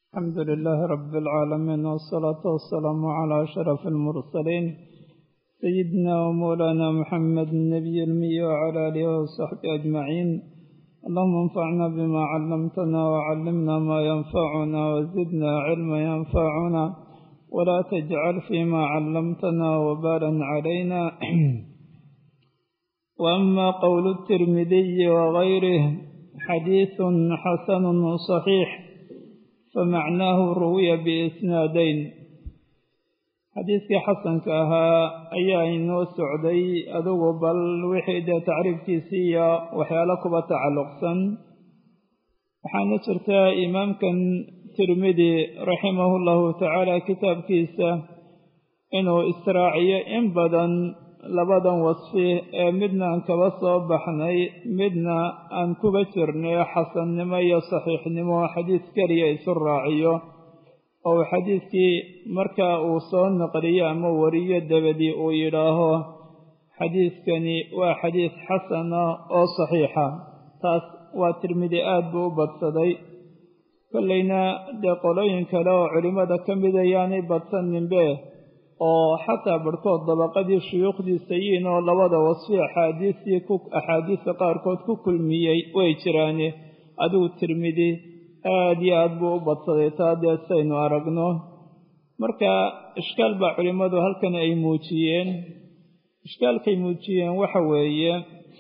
الحمد لله رب العالمين والصلاة والسلام على أشرف المرسلين سيدنا ومولانا محمد النبي المي وعلى آله وصحبه أجمعين اللهم انفعنا بما علمتنا وعلمنا ما ينفعنا وزدنا علما ينفعنا ولا تجعل فيما علمتنا وبالا علينا وأما قول الترمذي وغيره حديث حسن صحيح فمعناه روي بإسنادين xadiidkii xasanka ahaa ayaa inoo socday adugu bal wixii dee tacriifkiisii iyo waxyaalo kuba tacalluqsan waxaana jirta imaamkan tirmidi raximahu llahu tacaala kitaabkiisa inuu israaciyo in badan labadan wasfi ee midna aan kaba soo baxnay midna aan kuba jirnay xasannimo iyo saxiixnimo xadiis keliya isu raaciyo oo uu xadiidkii marka uu soo naqliyo ama wariyo dabadii uu yidhaaho xadiidkani waa xadiis xasana oo saxiixa taas waa tirmidi aad buu u badsaday kollayna dee qolooyin kale oo culimmada ka mid ayaanay badsaninbe oo xataa barhkood dabaqadii shuyuukhdiisa yiin oo labada wasfi axaadiistii ku axaadiista qaarkood ku kulmiyey way jiraane adigu tirmidi aada iyo aad buu u badsaday taa dee saynu aragno marka ishkaal baa culimmadu halkan ay muujiyeen ishkaalkay muujiyeen waxa weeye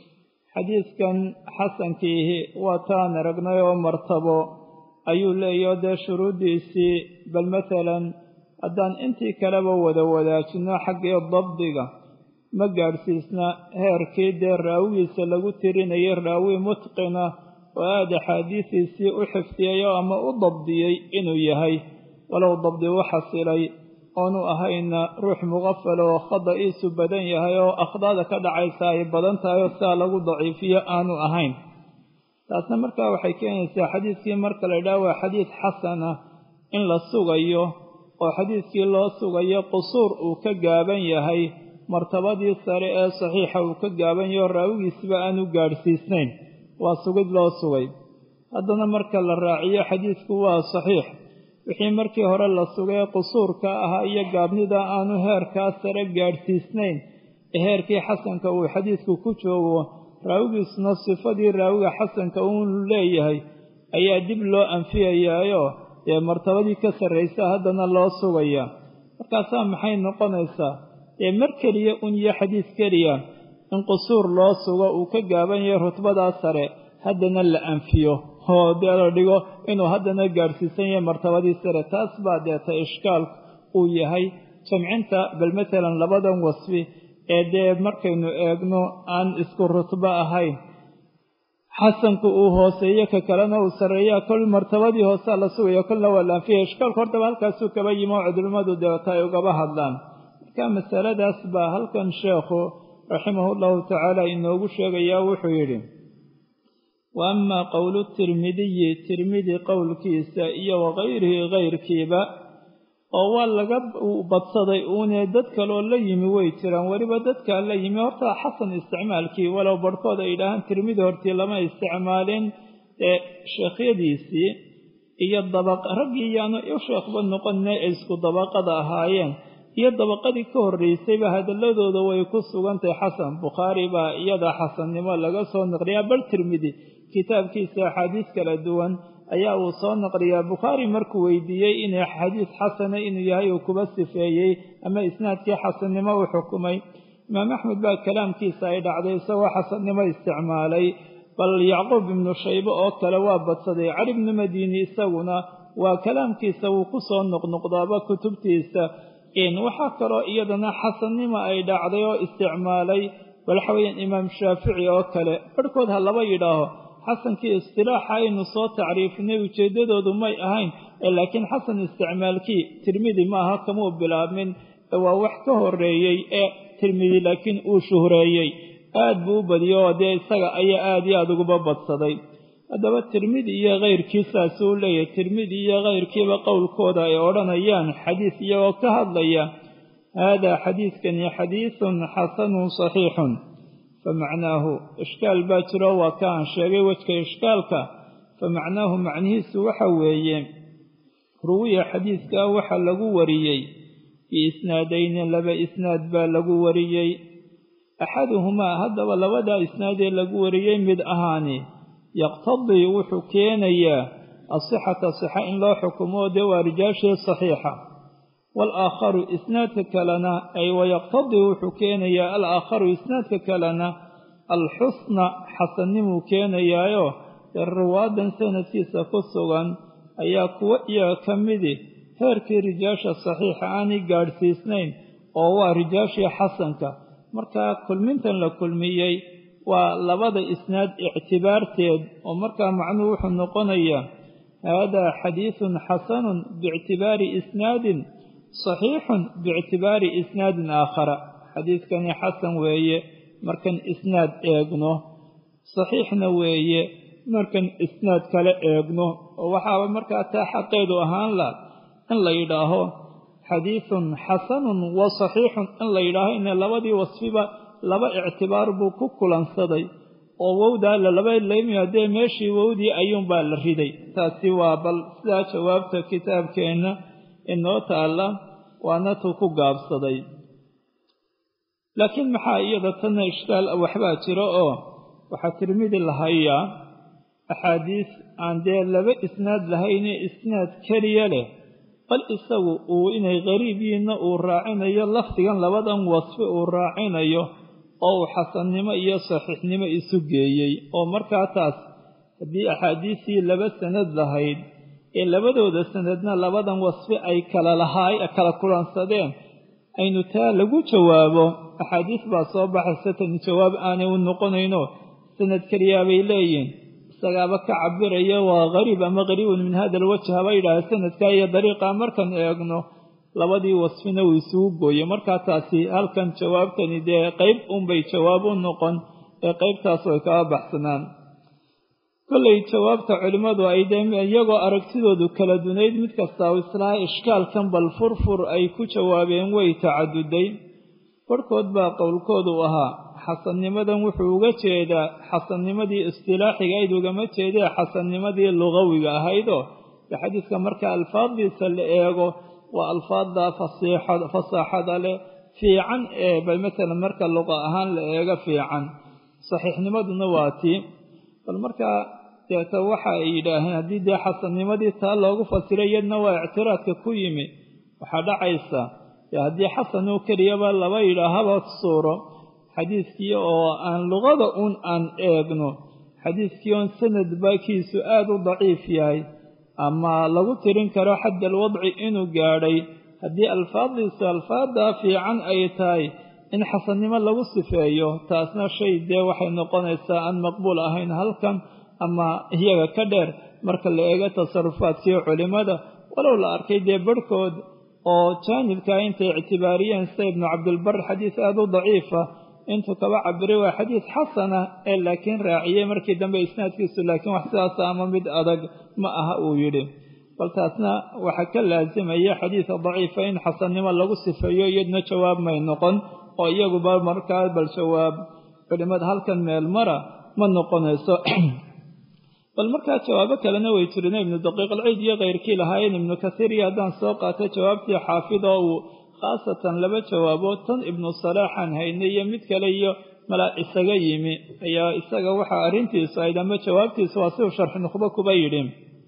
xadiidkan xasankiihi waa taan aragnay oo martabo ayuu leeyaho dee shuruuddiisii bal masalan haddaan intii kaleba wada wadaajino xaggii dabdiga ma gaadhsiisna heerkii dee raawigiisa lagu tirinayay raawi mutqina oo aada axaadiisiisii u xifdiyayo ama u dabdiyey inuu yahay walow dabdi u xasilay oonu ahayna ruux muqafal oo khada'iisu badan yahay oo akhdaada ka dhacaysa ay badan tahay oo sidaa lagu daciifiyo aanu ahayn taasna markaa waxay keenaysaa xadiidkii marka la idhaha waa xadiid xasana in la sugayo oo xadiidkii loo sugayo qusuur uu ka gaaban yahay martabadii sare ee saxiixa uu ka gaaban yaho raawigiisba aanu gaadhsiisnayn waa sugid loo sugay haddana marka la raaciyo xadiidku waa saxiix wixii markii hore la sugay qusuurka ahaa iyo gaabnida aanu heerkaa sare gaadhsiisnayn ee heerkii xasanka uu xadiidku ku joogo raawigiisuna sifadii raawiga xasanka uunu leeyahay ayaa dib loo anfiyayaayo dee martabadii ka sarraysa haddana loo sugaya markaasaa maxay noqonaysaa dee mar keliya un iyo xadiis keliya in qusuur loo sugo uu ka gaaban yahay rutbadaa sare haddana la anfiyo oo dee la dhigo inuu haddana gaadhsiisan yahay martabadii sare taas baa deeta ishkaal uu yahay jamcinta bal matalan labadan wasfi ee dee markaynu eegno aan isku rutbo ahayn xasanku uu hooseeyo ka kalena uu sarreeyaa kol martabadii hoosea la sugayo kolna waa la anfiya ishkaalka hortaba halkaasuu kaba yimi oo culimmadu deeta ay ugaba hadlaan marka masaladaas baa halkan sheekhu raximahu llahu tacaala inoogu sheegayaa wuxuu yidhi wa amaa qowlu tirmidiyi tirmidi qowlkiisa iyo wakayrihi kayrkiiba oo waa laga badsaday uune dad kaloo la yimi way jiraan weliba dadkaa la yimi horta xasan isticmaalkii walow barhkood ay yidhaahaan tirmidi hortii lama isticmaalin ee sheekhyadiisii iyo dabaq raggii yaanu u sheekhba noqonne ay isku dabaqada ahaayeen iyo dabaqadii ka horraysayba hadalladooda way ku sugantahay xasan bukhaari baa iyada xasannimo laga soo naqliyaa bal tirmidi kitaabkiisa axaadiis kala duwan ayaa uu soo naqliyaa bukhaari markuu weydiiyey inay xadiis xasana inuu yahay uu kuba sifeeyey ama isnaadkii xasannimo u xukumay imaam axmed baa kalaamkiisa ay dhacday isagoo xasannimo isticmaalay bal yacquub ibnu shaybe oo kale waa badsaday cali bnu madiini isaguna waa kalaamkiisa wuu ku soo noqnoqdaaba kutubtiisa waxaa kaloo iyadana xasannimo ay dhacday oo isticmaalay waxa weeyaan imaam shaafici oo kale barhkood ha laba yidhaaho xasankii istilaaxa aynu soo tacriifinay ujeeddadoodu may ahayn laakiin xasan isticmaalkii tirmidi maaha kamuu bilaabmin waa wax ka horeeyey ee tirmidi laakiin uu shuhreeyey aad buu u badiyo oo dee isaga ayaa aad iyo aad uguba badsaday haddaba tirmidi iyo kayrkii saasuu leeyahay tirmidi iyo kayrkiiba qowlkooda ay odhanayaan xadiis iyagoo ka hadlaya haadaa xadiidkani xadiisun xasanun saxiixun famacnaahu ishkaal baa jiro waa ka aan sheegay wejka ishkaalka famacnaahu macnihiisu waxa weeye ruwiya xadiidkaa waxaa lagu wariyey biisnaadayni laba isnaad baa lagu wariyey axaduhumaa haddaba labadaa isnaadee lagu wariyey mid ahaani yaqtadii wuxuu keenayaa asixata sixa in loo xukumo dee waa rijaashii saxiixa waalaakharu isnaadka kalena ay wayaqtadii wuxuu keenayaa alaakharu isnaadka kalena alxusna xasannimuu keenayaayo dee ruwaadan sanadkiisa ku sugan ayaa kuwo iyaga ka midi heerkii rijaasha saxiixa aanay gaadhsiisnayn oo waa rijaashii xasanka markaa kulmintan la kulmiyey waa labada isnaad ictibaarteed oo markaa macnuhu wuxuu noqonayaa haadaa xadiidun xasanun biictibaari isnaadin saxiixun biictibaari isnaadin aakhara xadiidkani xasan weeye markan isnaad eegno saxiixna weeye markan isnaad kale eegno oo waxaaba markaa taa xaqeedu ahaan la in la yidhaaho xadiidun xasanun wa saxiixun in la yidhaaho ina labadii wasfiba laba ictibaar buu ku kulansaday oo wowdaa lalaba lamiadee meeshii wowdii ayuunbaa la riday taasi waa bal sidaa jawaabta kitaabkeenna inoo taalla waana tuu ku gaabsaday laakiin maxaa iyada tanna ishkaal waxbaa jiro oo waxaa tirmidi lahayaa axaadiis aan dee laba isnaad lahayne isnaad keliya leh bal isagu uu inay qariib yihiinna uu raacinayo lafdigan labadan wasfi uu raacinayo oo uu xasannimo iyo saxiixnimo isu geeyey oo markaa taas haddii axaadiistii laba sanad lahayd ee labadooda sanadna labadan wasfi ay kala lahaay kala kulansadeen aynu taa lagu jawaabo axaadiis baa soo baxaysa tani jawaab aanay u noqonayno sanad keliyaa bay leeyihin isagaaba ka cabiraya waa qariib ama qariibun min hada alwajh haba yidhaaha sanadkaa iyo dariiqaa markan eegno labadii wasfina uu isugu gooye markaa taasi halkan jawaabtani dee qeyb unbay jawaab u noqon ee qeybtaas way kaba baxsanaan kollay jawaabta culimmadu ay dee iyagoo aragtidoodu kala dunayd mid kastaa islaha ishkaalkan bal furfur ay ku jawaabeen way tacaduday barhkood baa qowlkoodu ahaa xasannimadan wuxuu uga jeedaa xasannimadii istilaaxiga ayd ugama jeedee xasannimadii lugawiga ahaydoo dee xadiiska marka alfaaddiisa la eego waa alfaadda fasaaxada leh fiican ee bal matalan marka luqa ahaan la eego fiican saxiixnimaduna waa tii bal markaa deeta waxa ay yidhaaheen haddii dee xasannimadii taa loogu fasiray iyadna waa ictiraadka ku yimi waxaa dhacaysa dee haddii xasanuu keliyaba laba yidhaahaba suuro xadiiskii oo aan luqada uun aan eegno xadiiskii oon sanad baakiisu aada u daciif yahay ama lagu tirin karo xadda alwadci inuu gaadhay haddii alfaaddiisu alfaaddaa fiican ay tahay in xasannimo lagu sifeeyo taasna shay dee waxay noqonaysaa aan maqbuul ahayn halkan ama iyaga ka dheer marka la eego tasarufaadkii culimmada walow la arkay dee barhkood oo jaanibkaa intay ictibaariyeen sida ibnu cabdilbar xadiis aada u daciifa intuu kaba cabiray waa xadiis xasana ee laakiin raaciyey markii dambe isnaadkiisu laakiin wax sidaasa ama mid adag ma aha uu yidhi bal taasna waxaa ka laasimaya xadiisa daciifa in xasannimo lagu sifeeyo iyadna jawaab may noqon oo iyaguba markaa bal jawaab culimmada halkan meel mara ma noqonayso bal markaa jawaabo kalena way jireen ibnu daqiiq alciid iyo keyrkii lahaayeen ibnu kasiir iyo haddaan soo qaatay jawaabtii xaafid oo uu khaasatan laba jawaabood tan ibnu salaaxaan haynay iyo mid kale iyo malaa isaga yimi ayaa isaga waxaa arrintiisu ayd ama jawaabtiisu waa siuu sharxi nukhbo kuba yidhi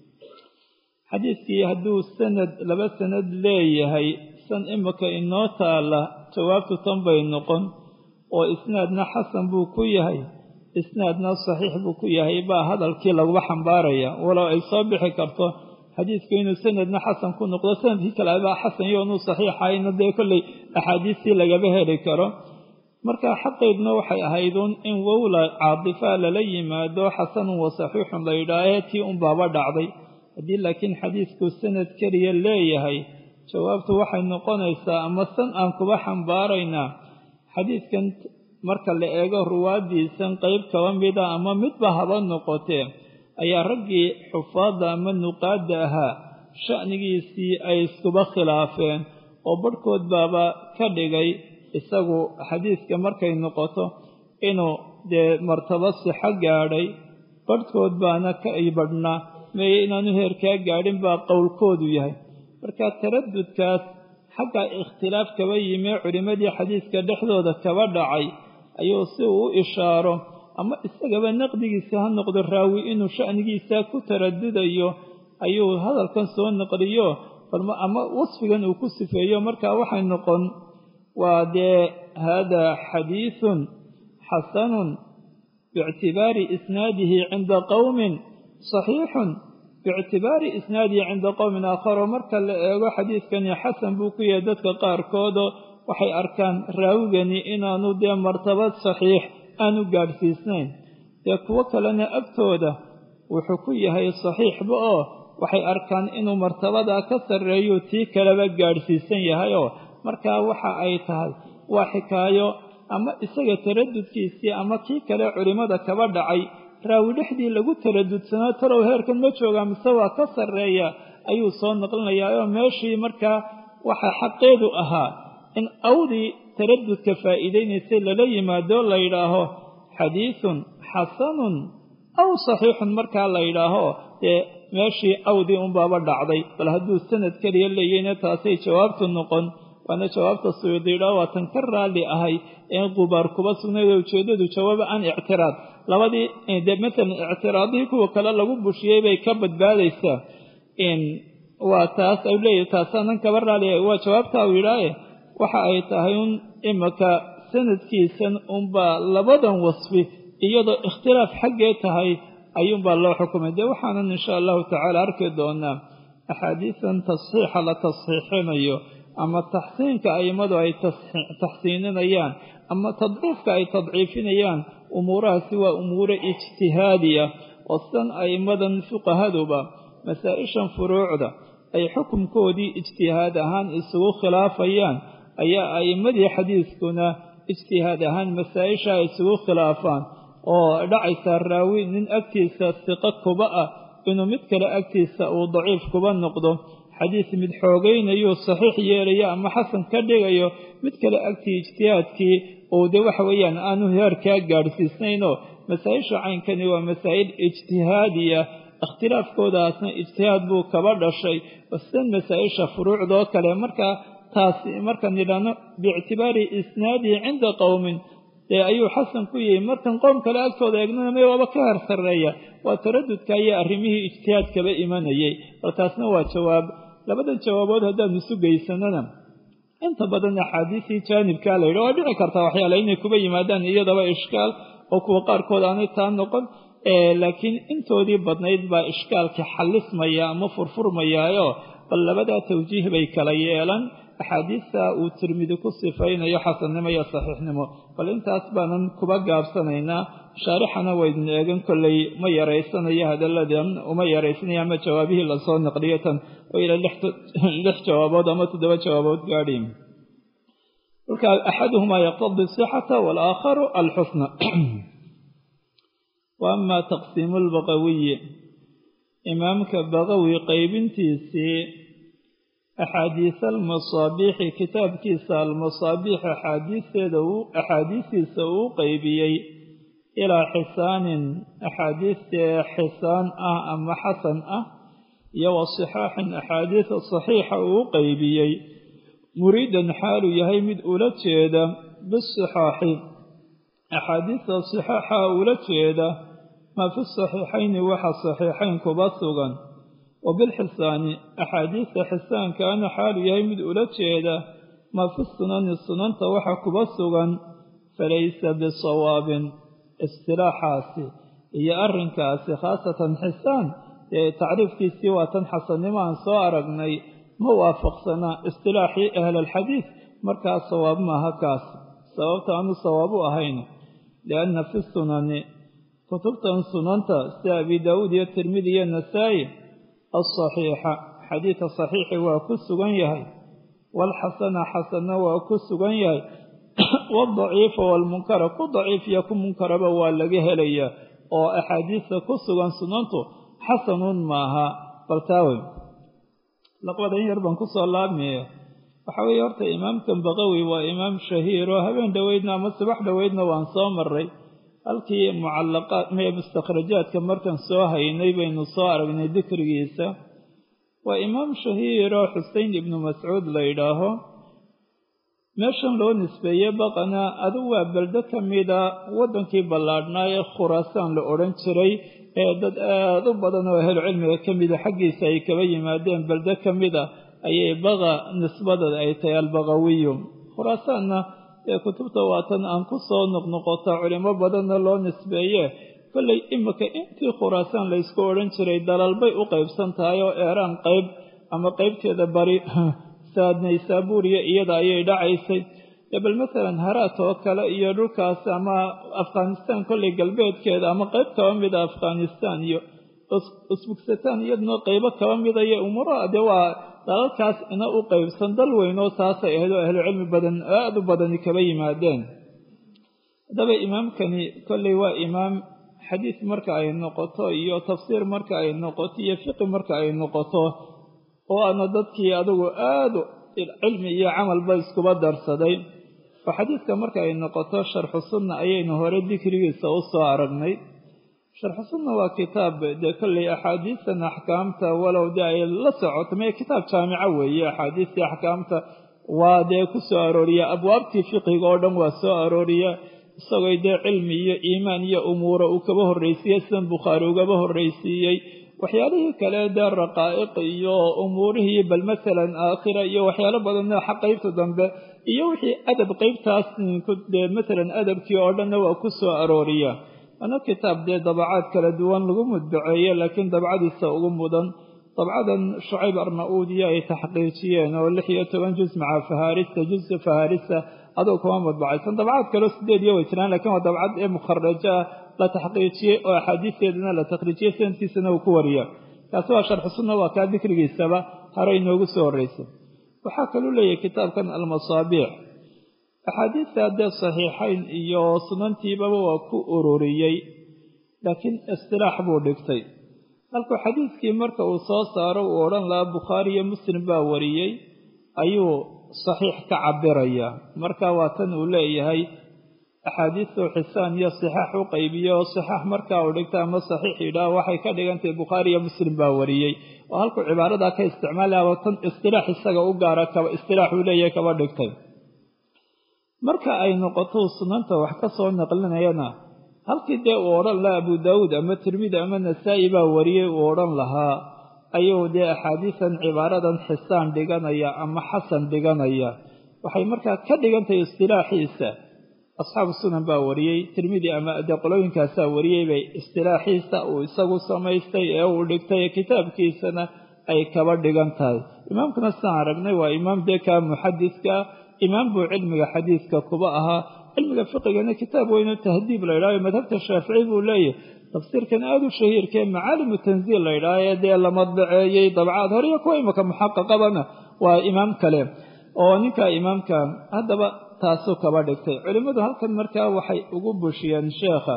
xadiiskii hadduu sanad laba sanad leeyahay san imika inoo taalla jawaabtu tan bay noqon oo isnaadna xasan buu ku yahay isnaadna saxiix buu ku yahay baa hadalkii laguba xambaaraya walow ay soo bixi karto xadiidku inuu sanadna xasan ku noqdo sanadkii kale baa xasan iyo inuu saxiixahayna dee kolley axaadiistii lagaba heli karo marka xaqeydna waxay ahayduun in wowla caadifaa lala yimaado xasanun wa saxiixun la yidhaahee tii unbaaba dhacday haddii laakiin xadiidku sanad keliya leeyahay jawaabtu waxay noqonaysaa ama san aan kuba xambaaraynaa xadiidkan marka la eego ruwaaddiisan qeyb kaba mida ama midba haba noqotee ayaa raggii xufaadda ama nuqaadda ahaa sha'nigiisii ay iskuba khilaafeen oo barhkood baaba ka dhigay isagu xadiidka markay noqoto inuu dee martabo sixo gaadhay barhkood baana ka ibadhna meeye inaanu heerkaa gaadhin baa qowlkoodu yahay marka taradudkaas xagga ikhtilaaf kaba yimee culimmadii xadiiska dhexdooda kaba dhacay ayuu si uu u ishaaro ama isagaba naqdigiisa ha noqdo raawi inuu sha'nigiisa ku taradudayo ayuu hadalkan soo naqliyo ama wasfigan uu ku sifeeyo markaa waxay noqon waa dee haadaa xadiisun xasanun biictibaari isnaadihi cinda qowmin saxiixun biictibaari isnaadihi cinda qowmin aakharo marka la eego xadiidkani xasan buu ku yahay dadka qaarkoodoo waxay arkaan raawigani inaanu dee martabad saxiix aanu gaadhsiisnayn dee kuwo kalena agtooda wuxuu ku yahay saxiixba oo waxay arkaan inuu martabadaa ka sarreeyo tii kaleba gaadhsiisan yahayoo markaa waxa ay tahay waa xikaayo ama isaga taradudkiisii ama kii kale culimmada kaba dhacay raawi dhexdii lagu taradudsanaa talow heerkan ma joogaa mise waa ka sarreeya ayuu soo naqlinayaa oo meeshii markaa waxaa xaqeedu ahaa in awdii taradudka faa'iidaynaysay lala yimaado la yidhaaho xadiisun xasanun aw saxiixun markaa la yidhaaho dee meeshii awdii unbaaba dhacday bal hadduu sanad keliya leeyahayna taasay jawaabtu noqon waana jawaabta suyuudiidha waa tan ka raalli ahay ee qubaar kuba sugnayd oo ujeeddadu jawaaba aan ictiraad labadii dee matalan ictiraadihii kuwa kale lagu bushiyey bay ka badbaadaysaa waa taas ay leeyahy taasaanan kaba raalli waa jawaabta u yidhaaye waxa ay tahay un imaka sanadkiisan unbaa labadan wasfi iyadoo ikhtilaaf xaggee tahay ayuunbaa loo xukumay dee waxaanan insha allahu tacaala arki doonaa axaadiisan tasxiixa la tasxiixinayo ama taxsiinka a'immadu ay taxsiininayaan ama tadciifka ay tadciifinayaan umuurahaasi waa umuuro ijtihaadiya oo sidan a'immadan fuqahaduba masaa-ishan furuucda ay xukunkoodii ijtihaad ahaan isugu khilaafayaan ayaa a'immadii xadiiskuna ijtihaad ahaan masaa-isha ay isugu khilaafaan oo dhacaysaa raawi nin agtiisa siqo kuba ah inuu mid kale agtiisa uu daciif kuba noqdo xadiis mid xoogaynayuu saxiix yeelayo ama xasan ka dhigayo mid kale agtii ijtihaadkii uu dee waxa weeyaan aanu heerkaa gaadhsiisnaynoo masaa-isha caynkani waa masaa'il ijtihaadiya ikhtilaafkoodaasna ijtihaad buu kaba dhashay sidan masaa-isha furuucdoo kale markaa taasi markaan yidhaahno biictibaari isnaadihi cinda qowmin dee ayuu xasan ku yihi markan qoom kale agtooda eegnana may waaba ka heer sarreeya waa taradudka iyo arrimihii ijtihaad kaba imanayay bal taasna waa jawaab labadan jawaabood haddaanu isu geysanana inta badan axaadiisii jaanibkaa la yidhi waa dhici kartaa waxyaala inay kuba yimaadaan iyadaba ishkaal oo kuwa qaarkood aanay taa noqon laakiin intoodii badnayd baa ishkaalka xallismaya ama furfurmayaayo bal labadaa tawjiih bay kala yeelan axaadiista uu tirmidi ku sifaynayo xasannimo iyo saxiixnimo bal intaas baanan kuba gaabsanaynaa shaarixana waydin eegan kolley ma yaraysanayo hadalladan uma yaraysanaya ama jawaabihii lasoo naqliyo tan oo ilaa lix jawaabood ama toddoba jawaabood gaadhi marka axaduhumaa yaqtadi sixata walaakharu alxusna wa ama taqsiimu lbaqawiyi imaamka baqawi qaybintiisii axaadiisa almasaabiixi kitaabkiisa almasaabiix axaadiisteeda axaadiistiisa uu qeybiyey ilaa xisaanin axaadiistee xisaan ah ama xasan ah iyo wa sixaaxin axaadiisa saxiixa uu qeybiyey muriidan xaaluu yahay mid ula jeeda bisixaaxi axaadiista sixaaxa ula jeeda maa fi saxiixayni waxa saxiixayn kuba sugan wa bilxisaani axaadiista xisaankaana xaaluu yahay mid ula jeeda maa fi sunani sunanta waxa kuba sugan falaysa bisawaabin istilaaxaasi iyo arrinkaasi khaasatan xisaan ee tacriifkiisii waa tan xasannimo aan soo aragnay ma waafaqsanaa istilaaxii ahlalxadiid markaa sawaab maaha kaas sababta aanu sawaab u ahayn lianna fi sunani kutubtan sunanta sida abi daawuud iyo tirmidi iyo nasaa'i alsaxiixa xadiidka saxiixi waa ku sugan yahay waalxasana xasanna waa ku sugan yahay waadaciifa waalmunkara ku daciif iyo ku munkaraba waa laga helayaa oo axaadiista ku sugan sunantu xasanuun maaha baltaawe laqbadan yar baan kusoo laabmaya waxaa weeye horta imaamkan baqawi waa imaam shahiiro habeen dhoweydna ama subax dhoweydna waan soo maray halkii mucallaqaad mee mustakhrajaadka markan soo haynay baynu soo aragnay dikrigiisa waa imaam shahiiro xusein ibnu mascuud la yidhaaho meeshan loo nisbeeye baqana adigu waa beldo ka mida waddankii ballaadhnaa ee khuraasaan la odhan jiray ee dad aada u badan oo ahlu cilmiga ka mida xaggiisa ay kaba yimaadeen beldo ka mida ayay baqa nisbadada ay tahay albaqawiyu khuraasaanna ee kutubta waatan aan ku soo noqnoqota culimo badanna loo nisbeeye kollay imika intii khuraasaan laysku odhan jiray dalalbay u qaybsan tahay oo eeraan qayb ama qaybteeda bari saadnaysaabuuriya iyada ayay dhacaysay bal masalan haraat oo kale iyo dhulkaas ama afghanistan kollay galbeedkeeda ama qayb kaba mida afghanistan iyo usbugsataan iyaduna qaybo kaba midaya umuuraha dee waa dalalkaas ina u qaybsan dal weynoo saasay ahayd oo ahlu cilmi badan aada u badani kaba yimaadeen haddaba imaamkani kolley waa imaam xadiis marka ay noqoto iyo tafsiir marka ay noqoto iyo fiqi marka ay noqoto oo aana dadkii adigu aada cilmi iyo camalba iskuba darsaday oo xadiiska marka ay noqoto sharxu sunna ayaynu hore dikrigiisa u soo aragnay sharxu sunna waa kitaab dee kolley axaadiistan axkaamta walow dee ay la socoto mee kitaab jaamico weeye axaadiistii axkaamta waa dee ku soo arooriya abwaabtii fiqiga oo dhan waa soo arooriya isagoo dee cilmi iyo iimaan iyo umuura uu kaba horraysiiyey sidan bukhaari ugaba horraysiiyey waxyaalihii kale dee raqaa'iq iyo umuurihii bal masalan aakhira iyo waxyaalo badanoo xa qaybta dambe iyo wixii adab qaybtaas dee masalan adabkii oo dhanna waa ku soo arooriya ana kitaab dee dabacaad kala duwan lagu mudbaceeye laakiin dabcadiisa ugu mudan dabcadan shucayb arna-uudi ay taxqiijiyeen oo lix iyo toban juz maca fahaarista juzka fahaarista aduu kuma mudbacaysan dabcaad kaleo sideed iyo way jiraan lakiin waa dabcad ee mukharaja ah la taxqiijiyey oo axaadiisteedana la takhriijiyey sanadkiisana uu ku wariya kaasi waa sharxu sunna waa kaa dikrigiisaba hore inoogu soo horreysa waxaa kaluu leeyahay kitaabkan almasaabiic axaadiista dee saxiixayn iyo sunantiibaba waa ku ururiyey laakiin istilaax buu dhigtay halkuu xadiiskii marka uu soo saaro uu odhan lahaa bukhaari iyo muslim baa wariyey ayuu saxiix ka cabiraya marka waa tan uu leeyahay axaadiistuu xisaan iyo sixaax u qaybiye oo saxaax markaa uu dhigta ama saxiix yidhaah waxay ka dhigantahay bukhaari iyo muslim baa wariyey oo halkuu cibaaradaa ka isticmaalaya tan istilaax isaga u gaara kaba istilaax uu leeyahay kaba dhigtay marka ay noqoto sunanta wax ka soo naqlinayana halkii dee uu odhan lahaa abu daawuud ama tirmidi ama nasaa-i baa wariyey uu odhan lahaa ayuu dee axaadiisan cibaaradan xisaan dhiganaya ama xasan dhiganaya waxay markaa ka dhigantahay istilaaxiisa asxaabu sunan baa wariyey tirmidi ama dee qolooyinkaasaa wariyey bay istilaaxiisa uu isagu samaystay ee uu dhigtay kitaabkiisana ay kaba dhigan tahay imaamkuna sidaan aragnay waa imaam dee kaa muxadiska imaam buu cilmiga xadiiska kuba ahaa cilmiga fiqigana kitaab weyno tahdiib la ydhaha madhabta shaafici buu leeyahy tafsiirkan aada u shahiirkee macaalimu tanziil la ydhaha ee dee la madbaceeyey dabcaad hore iyo kuwa imaka muxaqaqabana waa imaam kale oo ninkaa imaamka haddaba taasuu kaba dhigtay culimmadu halkan markaa waxay ugu bushiyeen sheekha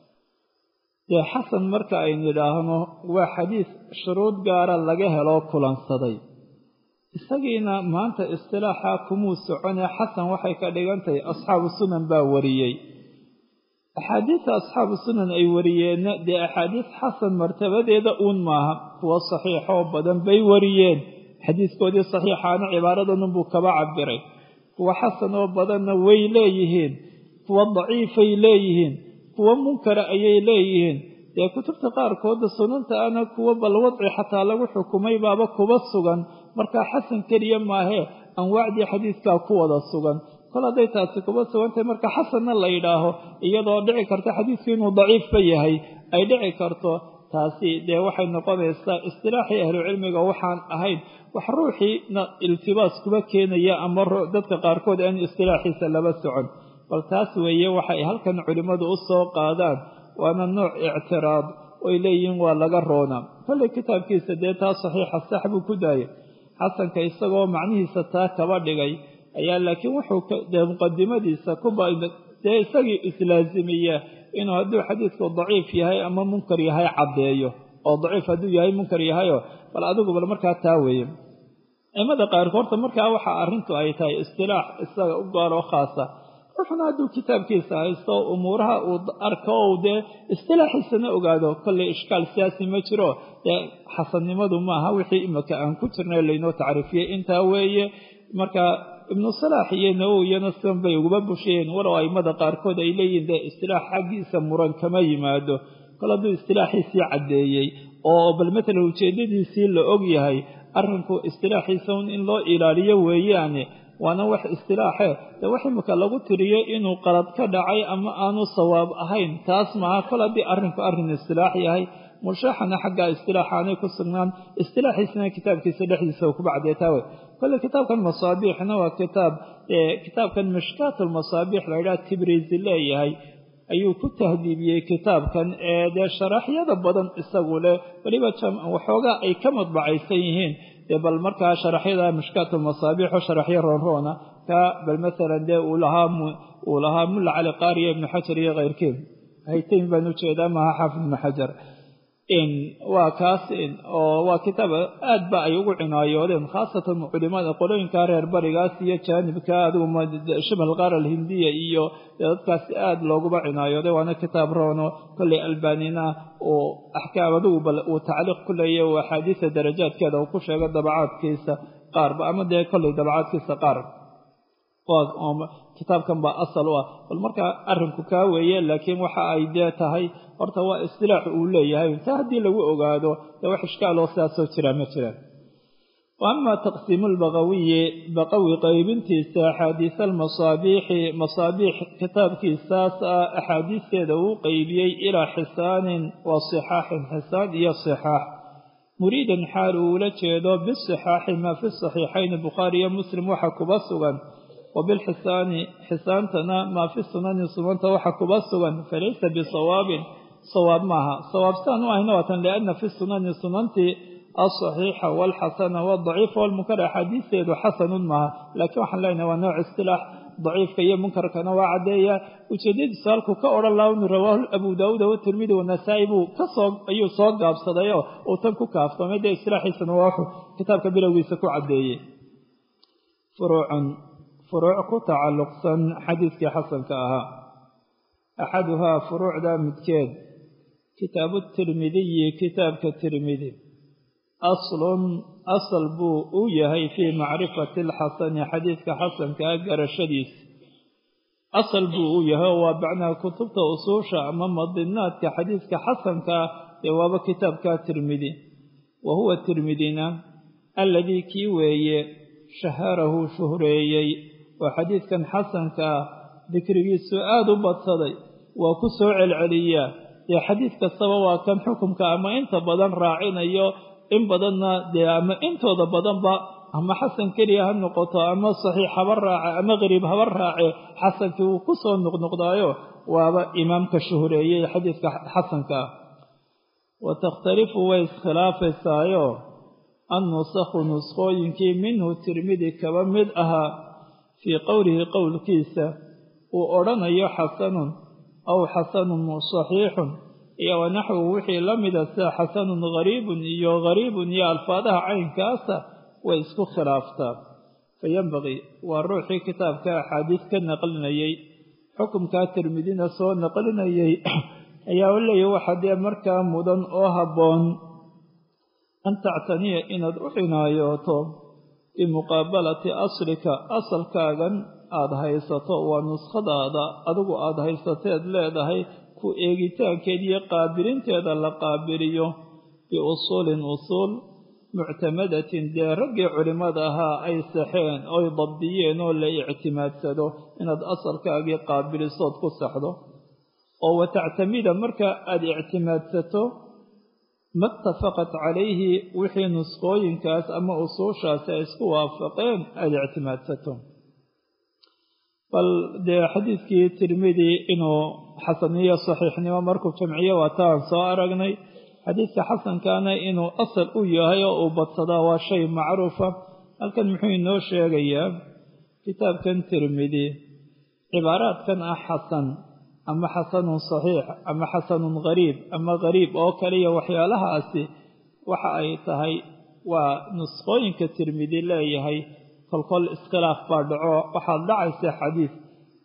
dee xasan marka aynu idhaahno waa xadiis shuruud gaara laga heloo kulansaday isagiina maanta istilaaxa kumuu soconee xasan waxay ka dhigan tahay asxaabu sunan baa wariyey axaadiista asxaabu sunan ay wariyeenna dee axaadiis xasan martabadeeda uun maaha kuwa saxiixoo badan bay wariyeen xadiiskoodii saxiixaana cibaaradanunbuu kaba cabiray kuwa xasan oo badanna way leeyihiin kuwa daciifay leeyihiin kuwa munkara ayay leeyihiin dee kutubta qaarkooda sunanta ana kuwa bal wadci xataa lagu xukumay baaba kuba sugan markaa xasan keliya maahee anwaacdii xadiiskaa ku wada sugan kol hadday taasi kuba sugantahay marka xasanna la yidhaaho iyadoo dhici karta xadiisku inuu daciifba yahay ay dhici karto taasi dee waxay noqonaysaa istilaaxii ahlucilmiga waxaan ahayn wax ruuxiina iltibaas kuba keenaya ama dadka qaarkood aan istilaaxiisa laba socon bal taas weeye waxay halkan culimmadu u soo qaadaan waana nooc ictiraad oy leeyihiin waa laga roona kolley kitaabkiisa dee taa saxiixa sax buu ku daayay xasanka isagoo macnihiisa taa kaba dhigay ayaa laakiin wuxuu dee muqadimadiisa kuba dee isagii islaazimiya inuu hadduu xadiidku daciif yahay ama munkar yahay caddeeyo oo daciif hadduu yahay munkar yahayo bal adigu bal markaa taa weeye cimada qaarkood horta markaa waxa arrintu ay tahay istilaax isaga u gaaroo khaasa ruuxuna hadduu kitaabkiisa haysto umuuraha uu arko ou dee istilaaxiisana ogaado kolley ishkaal siyaasi ma jiro dee xasannimadu maaha wixii imika aan ku jirnay laynoo tacriifiyey intaa weeye marka ibnu salaax iyo nawowiyana sidan bay uguba bushayeen walow aimada qaarkood ay leeyihin dee istilaax xaggiisa muran kama yimaado kol hadduu istilaaxiisii caddeeyey oo bal matalan ujeeddadiisii la og yahay arrinku istilaaxiisa un in loo ilaaliyo weeyaane waana wax istilaaxe dee wax imika lagu tiriyo inuu qalad ka dhacay ama aanu sawaab ahayn taas maaha kol haddii arrinku arrin istilaax yahay mushaaxana xagga istilaaxa aanay ku sugnaan istilaaxiisana kitaabkiisa dhexdiisa u kuba caddeetaa wey kolle kitaabkan masaabiixna waa kitaab kitaabkan mishkaat lmasaabiix la yidhaha tibriisi leeyahay ayuu ku tahdiibiyey kitaabkan ee dee sharaxyada badan isagu leh weliba waxoogaa ay ka madbacaysan yihiin dee bal markaa sharaxyada mishkaat lmasaabiix oo sharaxyo roonroona ka bal maalan dee uu lahaa uu lahaa mulla cali qaariya ibnu xajar iyo keyrkiin haytayn baan ujeedaa maha xaafid ibnu xajar waa kaas oo waa kitaab aad ba ay ugu cinaayoodeen khaasatan culimada qolooyinka reer barigaas iyo jaanibka adigu shibal qaar alhindiya iyo dadkaas aad looguba cinaayoode waana kitaab roono kolley albanina uu axkaam adigu bal uu tacliiq ku leeya uu axaadiisa darajaadkeeda uu ku sheego dabacaadkiisa qaarba ama dee kolley dabacaadkiisa qaar kitaabkan baa asal u ah bal markaa arrinku kaa weeye laakiin waxa ay dee tahay horta waa istilaax uu leeyahay taa haddii lagu ogaado dee wax ishkaaloo sidaasoo jiraa ma jiraan wa ama taqsiimu lbaqawiyi baqawi qaybintiisa axaadiisa almasaabiixi masaabiix kitaabkiisaas ah axaadiisteeda uu qeybiyey ilaa xisaanin wa sixaaxin xisaan iyo sixaax muriidan xaal uu ula jeedo bisixaaxi maa fi saxiixayn bukhaari iyo muslim waxa kuba sugan wabilxisaani xisaantana maa fi sunani sunanta waxa kuba sugan falaysa bisawaabin sawaab maaha sawaab sidaan u ahayna waatan lianna fi sunani sunantii alsaxiixa walxasana wadaciifa walmunkar axaadiisteedu xasanun maaha laakiin waxaan leenahay waa nooc istilaax daciifka iyo munkarkana waa caddeeya ujeedadiisu halkuu ka odhan laha inu rawaahu abu daawuud watirmidi wanasaa'i buu kasoo ayuu soo gaabsadayoo uu tan ku kaaftoomay dee istilaaxiisana waa wuxuu kitaabka bilowgiisa ku caddeeyey furuucun furuuc ku tacalluqsan xadiiskii xasanka ahaa axaduhaa furuucda midkeed kitaabu tirmidiyi kitaabka tirmidi aslun asal buu u yahay fii macrifati alxasani xadiiska xasankaa garashadiis asal buu u yahay oo waa bacnaa kutubta usuusha ama madinaadka xadiiska xasankaa dee waaba kitaabka tirmidi wa huwa tirmidina alladii kii weeye shaharahu shuhreeyey oo xadiidkan xasanka ah dikrigiisu aada u badsaday waa ku soo celceliyaa dee xadiid kastaba waa kan xukumka ama inta badan raacinayo in badanna dee ama intooda badanba ama xasan keliya ha noqoto ama saxiix haba raace ama qariib haba raace xasankii wuu ku soo noqnoqdaayo waaba imaamka shuhreeyey xadiidka xasanka ah wa takhtalifu way iskhilaafaysaayoo annusakhu nuskhooyinkii minhu tirmidi kaba mid ahaa fii qowlihi qowlkiisa uu odhanayo xasanun aw xasanun saxiixun iyo wanaxwu wixii la mida sida xasanun gariibun iyo gariibun iyo alfaadaha caynkaasa way isku khilaaftaa fayenbaqii waa ruuxii kitaabka axaadiis ka naqlinayey xukumkaa tirmidina soo naqlinayay ayaa u leeyahy waxa dee markaa mudan oo habboon an tactaniya inaad u cinaayooto bimuqaabalati aslika asalkaagan aada haysato waa nuskhadaada adigu aada haysateed leedahay ku eegitaankeed iyo qaabilinteeda la qaabiliyo biusuulin usuul muctamadatin dee raggii culimmada ahaa ay saxeen oy dabdiyeen oo la ictimaadsado inaad asalkaagii qaabilisood ku saxdo oo wa tactamida marka aada ictimaadsato ma itafaqat calayhi wixii nusqooyinkaas ama usuushaasi ay isku waafaqeen aada ictimaadsato bal dee xadiidkii tirmidi inuu xasaniyo saxiixnimo markuu jamciyo waa taan soo aragnay xadiidka xasankaana inuu asal u yahay oo uu badsadaa waa shay macruufa halkan muxuu inoo sheegayaa kitaabkan tirmidi cibaaraadkan ah xasan ama xasanun saxiix ama xasanun gariib ama gariib oo kaliya waxyaalahaasi waxa ay tahay waa nusqooyinka tirmidi leeyahay kolkol iskhilaaf baa dhaco waxaad dhacaysa xadiis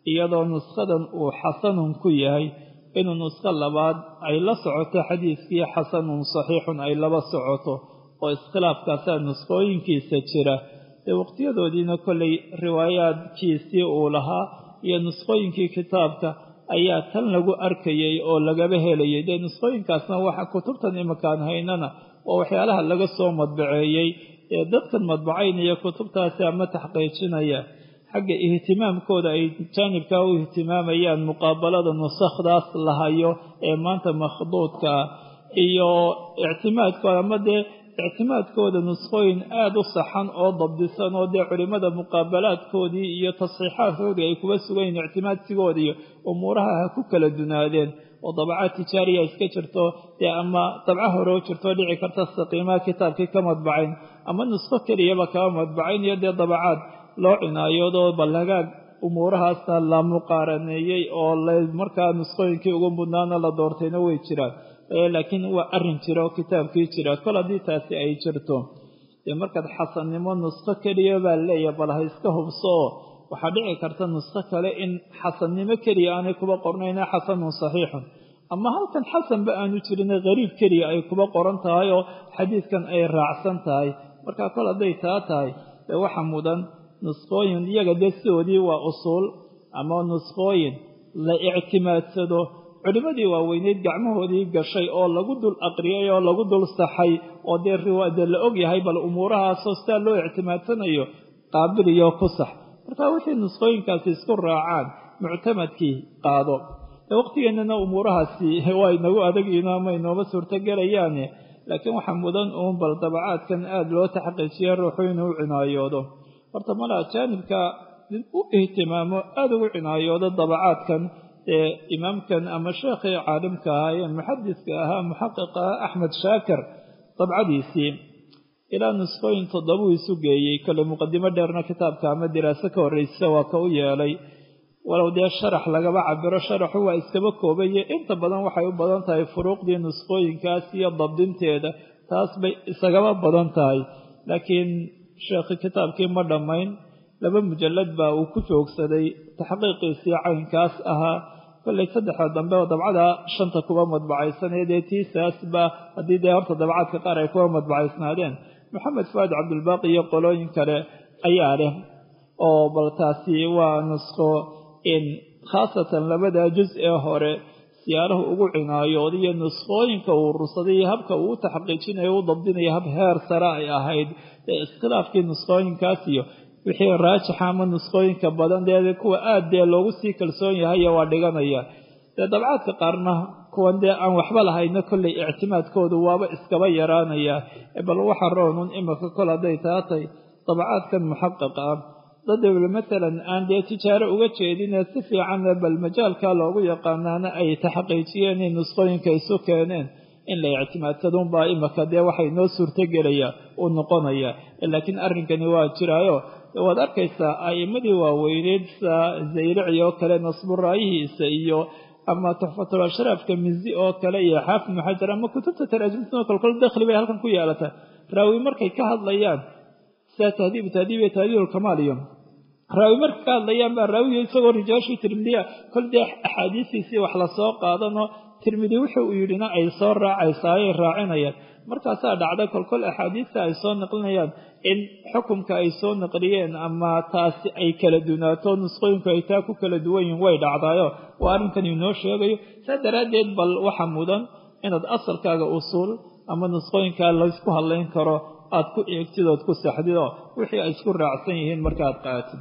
iyadoo nuskadan uu xasanun ku yahay inuu nusko labaad ay la socoto xadiiskii xasanun saxiixun ay laba socoto oo iskhilaafkaasaa nuskooyinkiisa jira dee waqtiyadoodiina kollay riwaayaadkiisii uu lahaa iyo nusqooyinkii kitaabka ayaa tan lagu arkayay oo lagaba helayay dee nusqooyinkaasna waxa kutubtan imakaan haynana oo waxyaalaha laga soo madbaceeyey ee dadkan madbacaynaya kutubtaasi ama taxqiijinaya xagga ihtimaamkooda ay jaanibkaa u ihtimaamayaan muqaabalada nusakhdaas la hayo ee maanta makhduudka ah iyo ictimaadkooda ama dee ictimaadkooda nusqooyin aada u saxan oo dabdisan oo dee culimmada muqaabalaadkoodii iyo tasxiixaadkoodii ay kuba sugayiin ictimaadsigooda iyo umuuraha ha ku kala dunaadeen oo dabacaad tijaariya iska jirto dee ama dabca hore u jirto dhici karta saqiimaha kitaabkii ka madbacayn ama nusqo keliyaba kaba madbacayn iyo dee dabacaad loo cinaayodoo ballagaag umuurahaasna la muqaaraneeyey oo markaa nusqooyinkii ugu mudnaana la doortayna way jiraan laakiin waa arrin jira oo kitaabkii jira kol haddii taasi ay jirto dee markaad xasannimo nusqo keliya baa leeyahay bal ha iska hubso oo waxaa dhici karta nusqo kale in xasannimo keliya aanay kuba qornayna xasanun saxiixun ama halkan xasanba aanu jirin qariib keliya ay kuba qoran tahay oo xadiidkan ay raacsan tahay marka kol hadday taa tahay dee waxa mudan nusqooyin iyaga dee sidoodii waa usuul ama nusqooyin la ictimaadsado culimmadii waaweyneyd gacmahoodii gashay oo lagu dul aqriyay oo lagu dul saxay oo dee riwaade la og yahay bal umuurahaasoo sidaa loo ictimaadsanayo qaabiliyo ku sax marka wixii nusqooyinkaasi isku raacaan muctamadkii qaado dee waqtigeennana umuurahaasi waa inagu adagiino ama inooma suurtogelayaane laakiin waxaa mudan uun bal dabacaadkan aada loo taxqiijiya ruuxu inuu u cinaayoodo horta mala jaanibka u ihtimaamo aada ugu cinaayoodo dabacaadkan ee imaamkan ama sheekhii caalimka ahaa ee muxadiska ahaa muxaqiqa ah axmed shaakir dabcadiisii ilaa nusqooyin toddobuu isu geeyey kole muqadimo dheerna kitaabka ama diraaso ka horreysa waa ka u yeelay walow dee sharax lagaba cabiro sharaxu waa iskaba koobaye inta badan waxay u badan tahay furuuqdii nusqooyinkaas iyo dabdinteeda taas bay isagaba badan tahay laakiin sheekhi kitaabkii ma dhammayn laba mujallad baa uu ku joogsaday taxqiiqiisii caynkaas ahaa kollay saddexda dambe oo dabcada shanta kuba madbacaysanee dee tiisaasba haddii dee horta dabcaadka qaar ay kuba madbacaysnaadeen maxamed fuaad cabdulbaaqi iyo qolooyin kale ayaa leh oo bal taasi waa nusqo in khaasatan labada juz ee hore siyaalahu ugu cinaayooda iyo nusqooyinka uu urursaday iyo habka uu u taxqiijinayo u dabdinayo hab heer sare ay ahayd ee iskhilaafkii nusqooyinkaas iyo wixii raajixa ama nusqooyinka badan dee kuwa aad dee loogu sii kalsoon yahay waa dhiganaya dee dabcaadka qaarna kuwan dee aan waxba lahayna kollay ictimaadkoodu waaba iskaba yaraanaya bal waxa roonun imika kol hadday taatay dabcaadkan muxaqiq ah dadwle matalan aan dee tijaaro uga jeedinee si fiicanna bal majaalka loogu yaqaanaana ay taxqiijiyeen in nusqooyinka isu keeneen in la ictimaadsadunbaa imika dee waxay noo suurtogelaya uu noqonaya laakiin arrinkani waa jiraayo waad arkaysaa a'immadii waaweyneyd sa zayrici oo kale nasburaayihiisa iyo ama tuxfatul ashraafka mizi oo kale iyo xaafid ibnu xajar ama kutubta taraajimtao kolkol dakhli bay halkan ku yeelata raawi markay ka hadlayaan sida tahdiib tahdiib iyo tahdiibulkamaal iyo raawi markay ka hadlayaan baa raawiga isagoo rijaashii tirmidiya kol dee axaadiistiisii wax lasoo qaadano tirmidi wuxuu uu yidhina ay soo raacaysaa ay raacinayaan markaasaa dhacda kolkol axaadiista ay soo naqlinayaan in xukumka ay soo naqliyeen ama taasi ay kala dunaato nusqooyinku ay taa ku kala duwan yihin way dhacdaayo waa arrinkan inoo sheegayo saa daraaddeed bal waxa mudan inaad asalkaaga usuul ama nusqooyinkaa laysku hadlayn karo aad ku eegtid ood ku saxdido wixii ay isku raacsan yihiin markaad qaatid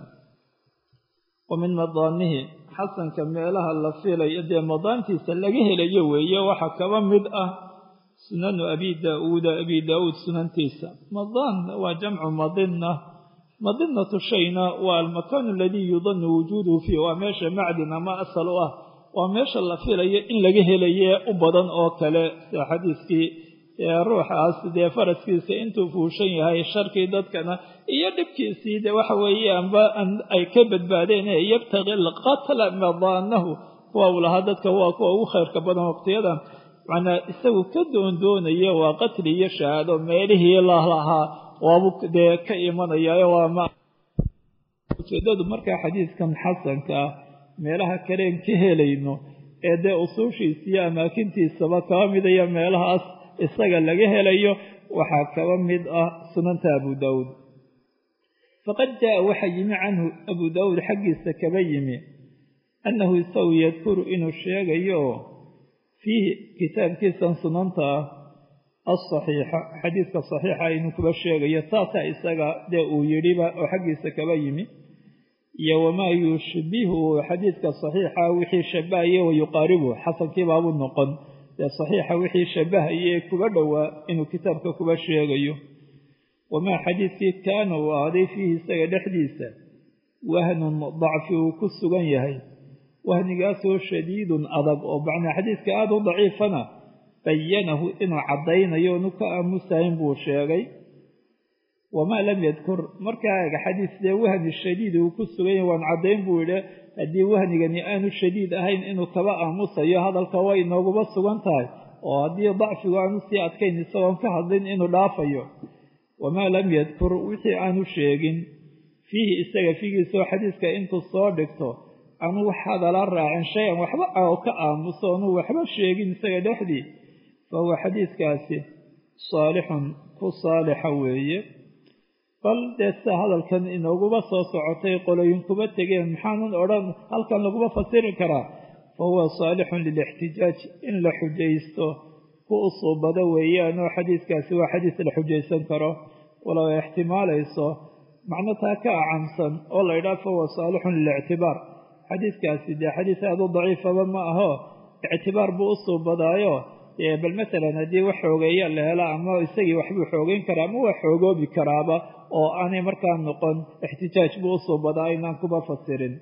wa min madaanihi xasanka meelaha la filayo dee madaantiisa laga helayo weeye waxaa kaba mid ah sunanu abi daauuda abi daauud sunantiisa madaan waa jamcu madina madinatu shayna waa almakaanu aladii yudanu wujuuduhu fiih waa meesha macdin ama asal u ah waa meesha la filayo in laga helaye u badan oo kale sida xadiiskii ruuxaas dee faraskiisa intuu fuushan yahay sharkii dadkana iyo dhibkiisii de waxa weeyaanba ay ka badbaadeen ee yabtaqi alqatla madaanahu kuwa uu lahaa dadka waa kuwa ugu khayrka badan waqtiyadan macnaa isagu ka doondoonaya waa qatli iyo shahaado meelihii lalahaa waabu dee ka imanayaayo waa ma ujeedadu markaa xadiidkan xasanka ah meelaha kaleen ka helayno ee dee usuushiisa iyo amaakintiisaba kaba midaya meelahaas isaga laga helayo waxaa kaba mid ah sunanta abu daawuud faqad jaa waxaa yimi canhu abu daawuud xaggiisa kaba yimi annahu isagu yadkuru inuu sheegayo fiihi kitaabkiisan sunanta ah alsaxiixa xadiidka saxiixa inuu kuba sheegayo taasaa isaga dee uu yidhiba oo xaggiisa kaba yimi iyo wamaa yushbihu xadiidka saxiixa wixii shabahaye wa yuqaaribu xasankiibaabuu noqon dee saxiixa wixii shabahaye ee kuba dhowaa inuu kitaabka kuba sheegayo wamaa xadiidkii kaana uu ahaaday fiihi isaga dhexdiisa wahnun dacfi uu ku sugan yahay wahnigaasoo shadiidun adag oo macnaa xadiidka aada u daciifana bayanahu inuu caddaynayo onu ka aamusayn buu sheegay wamaa lam yadkur markaa ega xadiis dee wahni shadiid uu ku sugan yahay waan caddayn buu yidhi haddii wahnigani aanu shadiid ahayn inuu kaba aamusayo hadalka way inooguba sugan tahay oo haddii dacfigu aanu sii adkayn isagoon ka hadlin inuu dhaafayo wamaa lam yadkur wixii aanu sheegin fiihi isaga figiisoo xadiiska intuu soo dhigto aanu wax hadala raacin shay-an waxba oo ka aamuso onu waxba sheegin isaga dhexdii fa huwa xadiidkaasi saalixun ku saalixa weeye bal dee sida hadalkan inooguba soo socotay qoloyin kuba tegeen maxaanan odhan halkan laguma fasiri karaa fa huwa saalixun lilixtijaaj in la xujaysto ku usuubado weeyaanoo xadiidkaasi waa xadiis la xujaysan karo walow ay ixtimaalayso macno taa ka acamsan oo la ydhaha fa huwa saalixun lilictibaar xadiidkaasi dee xadiis aada u daciifaba ma aho ictibaar buu u suubadaayo bal masalan haddii wax xoogeeya la helo ama isagii waxbuu xoogeyn karaa ama waa xoogoobi karaaba oo aanay markaa noqon ixtijaaj buu u suubadaa inaan kuba fasirin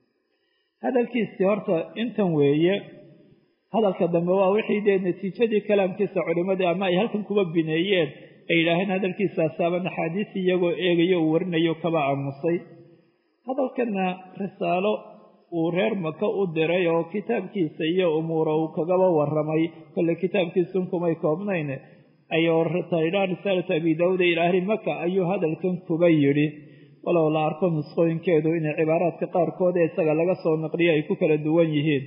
hadalkiisii horta intan weeye hadalka dambe waa wixii dee natiijadii kalaamkiisa culimadii ama ay halkan kuba bineeyeen ay yidhaaheen hadalkiisaasaaba naxaadiis iyagoo eegayo uu warinayo kaba aamusay hadalkana risaalo uu reer maka u diray oo kitaabkiisa iyo umuura uu kagaba waramay kolle kitaabkiisun kumay koobnayn ayuu taydhaa risaalatu abi daawuud ila ahli maka ayuu hadalkan kuba yidhi walow la arko nusqooyinkeedu inay cibaaraadka qaarkood ee isaga laga soo naqliyo ay ku kala duwan yihiin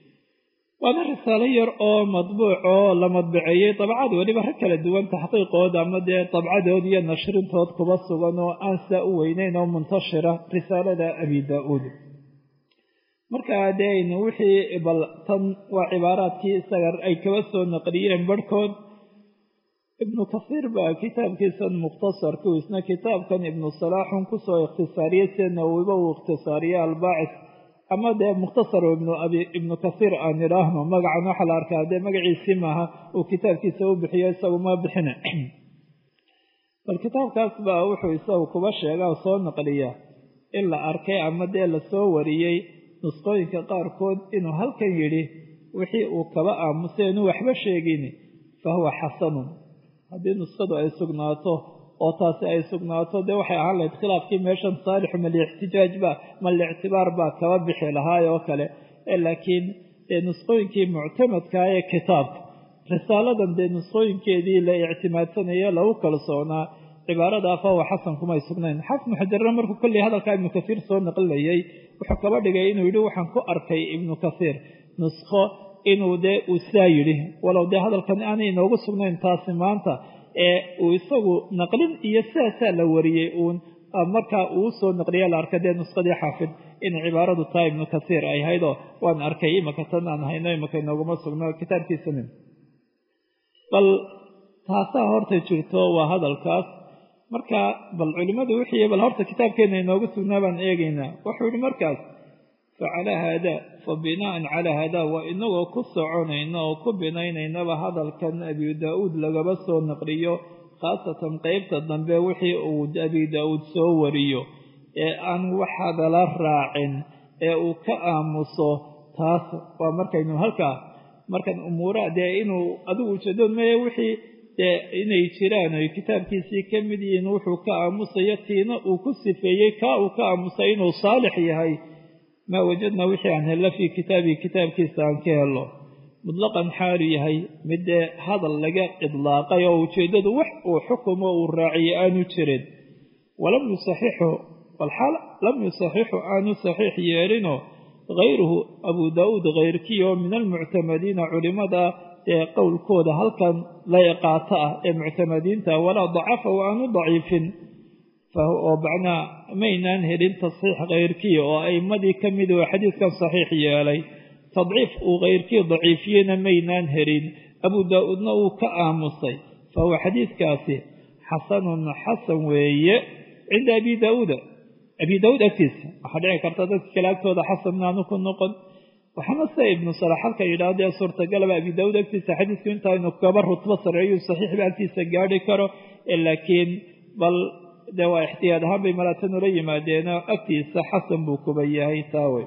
waana risaalo yar oo madbuuc oo la madbaceeyey dabcad weliba rag kala duwan taxqiiqood ama dee dabcadood iyo nashrintood kuba sugan oo aan saa u weyneyn oo muntashira risaalada abi daa-uud markaa dee aynu wixii bal tan waa cibaaraadkii isaga ay kaba soo naqliyeen barhkood ibnu kasiir baa kitaabkiisan mukhtasarku isna kitaabkan ibnu salaaxun kusoo ikhtisaariyey sida nawowiba uu ikhtisaariyey albaacis ama dee mukhtasar ibnu kasiir aan idhaahno magacan waxaa la arkaa dee magaciisii maaha uu kitaabkiisa u bixiyo isagu ma bixina bal kitaabkaas baa wuxuu isagu kuba sheega oo soo naqliya in la arkay ama dee lasoo wariyey nusqooyinka qaarkood inuu halkan yidhi wixii uu kaba aamusay inuu waxba sheegin fa huwa xasanun haddii nusqadu ay sugnaato oo taasi ay sugnaato dee waxay ahaan lahayd khilaafkii meeshan saalixu ma liixtijaaj ba ma liictibaar baa kaba bixi lahaay oo kale laakiin dee nusqooyinkii muctamadkaa ee kitaabka risaaladan dee nusqooyinkeedii la ictimaadsanaya lagu kalsoonaa cibaaradaa fa huwa xasan kumay sugnayn xafnu xajarna markuu kolley hadalkaa ibnu kasiir soo naqlinayay wuxuu kaba dhigay inuu yidhi waxaan ku arkay ibnu kasiir nusqo inuu dee uu saa yidhi walow dee hadalkan aanay inoogu sugnayn taasi maanta ee uu isagu naqlin iyo sidaasaa la wariyey uun markaa uu soo naqliya la arka dee nusqadii xaafid in cibaaradu taa ibnu kasiir ay haydoo waan arkay imaka tan aan hayno imaka inooguma sugno kitaabkiisani bal taasaa horta jirto waa hadalkaas marka bal culimmadu wixii bal horta kitaabkeenna inoogu sugnaa baan eegaynaa wuxuu yihi markaas fa calaa haadaa fa bina'an calaa haadaa waa inagoo ku soconayna oo ku binaynaynaba hadalkan abi daa-uud lagaba soo naqliyo khaasatan qeybta dambe wixii uu abi daa-uud soo wariyo ee aan wax hadala raacin ee uu ka aamuso taas waa markaynu halkaa markan umuuraha dee inuu adigu ujeedood maya wixii dee inay jiraan ay kitaabkiisii ka mid yihiin wuxuu ka aamusayo tiina uu ku sifeeyey kaa uu ka aamusay inuu saalix yahay maa wajadnaa wixii aan hello fii kitaabihi kitaabkiisa aan ka helo mutlaqan xaalu yahay mid dee hadal laga idlaaqay oo ujeeddadu wax uu xukumo uu raaciyey aanu jirin walam yusaxixu walxaal lam yusaxixu aanu saxiix yeelinoo hayruhu abu daauud hayrkii oo min almuctamadiina culimada ee qowlkooda halkan layqaato ah ee muctamadiinta walaa dacafa wa aanu daciifin oo macnaa maynaan helin tasxiix hayrkii oo a'imadii ka mid oo xadiidkan saxiix yeelay tadciif uu hayrkii daciifiyeyna maynaan helin abu daa-uudna uu ka aamusay fa huwa xadiidkaasi xasanun xasan weeye cinda abi daauuda abi daauud agtiisa waxaa dhici karta dadka kale agtooda xasan inaanu ku noqon waxaana sida ibnu salax halka yidhahdee suurtagalaba abi daauud agtiisa xadiisku intaaynu kaba rutbo sareeyu saxiixba agtiisa gaadhi karo laakiin bal dee waa ixtiyaad ahaan bay malaatan ula yimaadeenoo agtiisa xasan buu kuba yahay taawey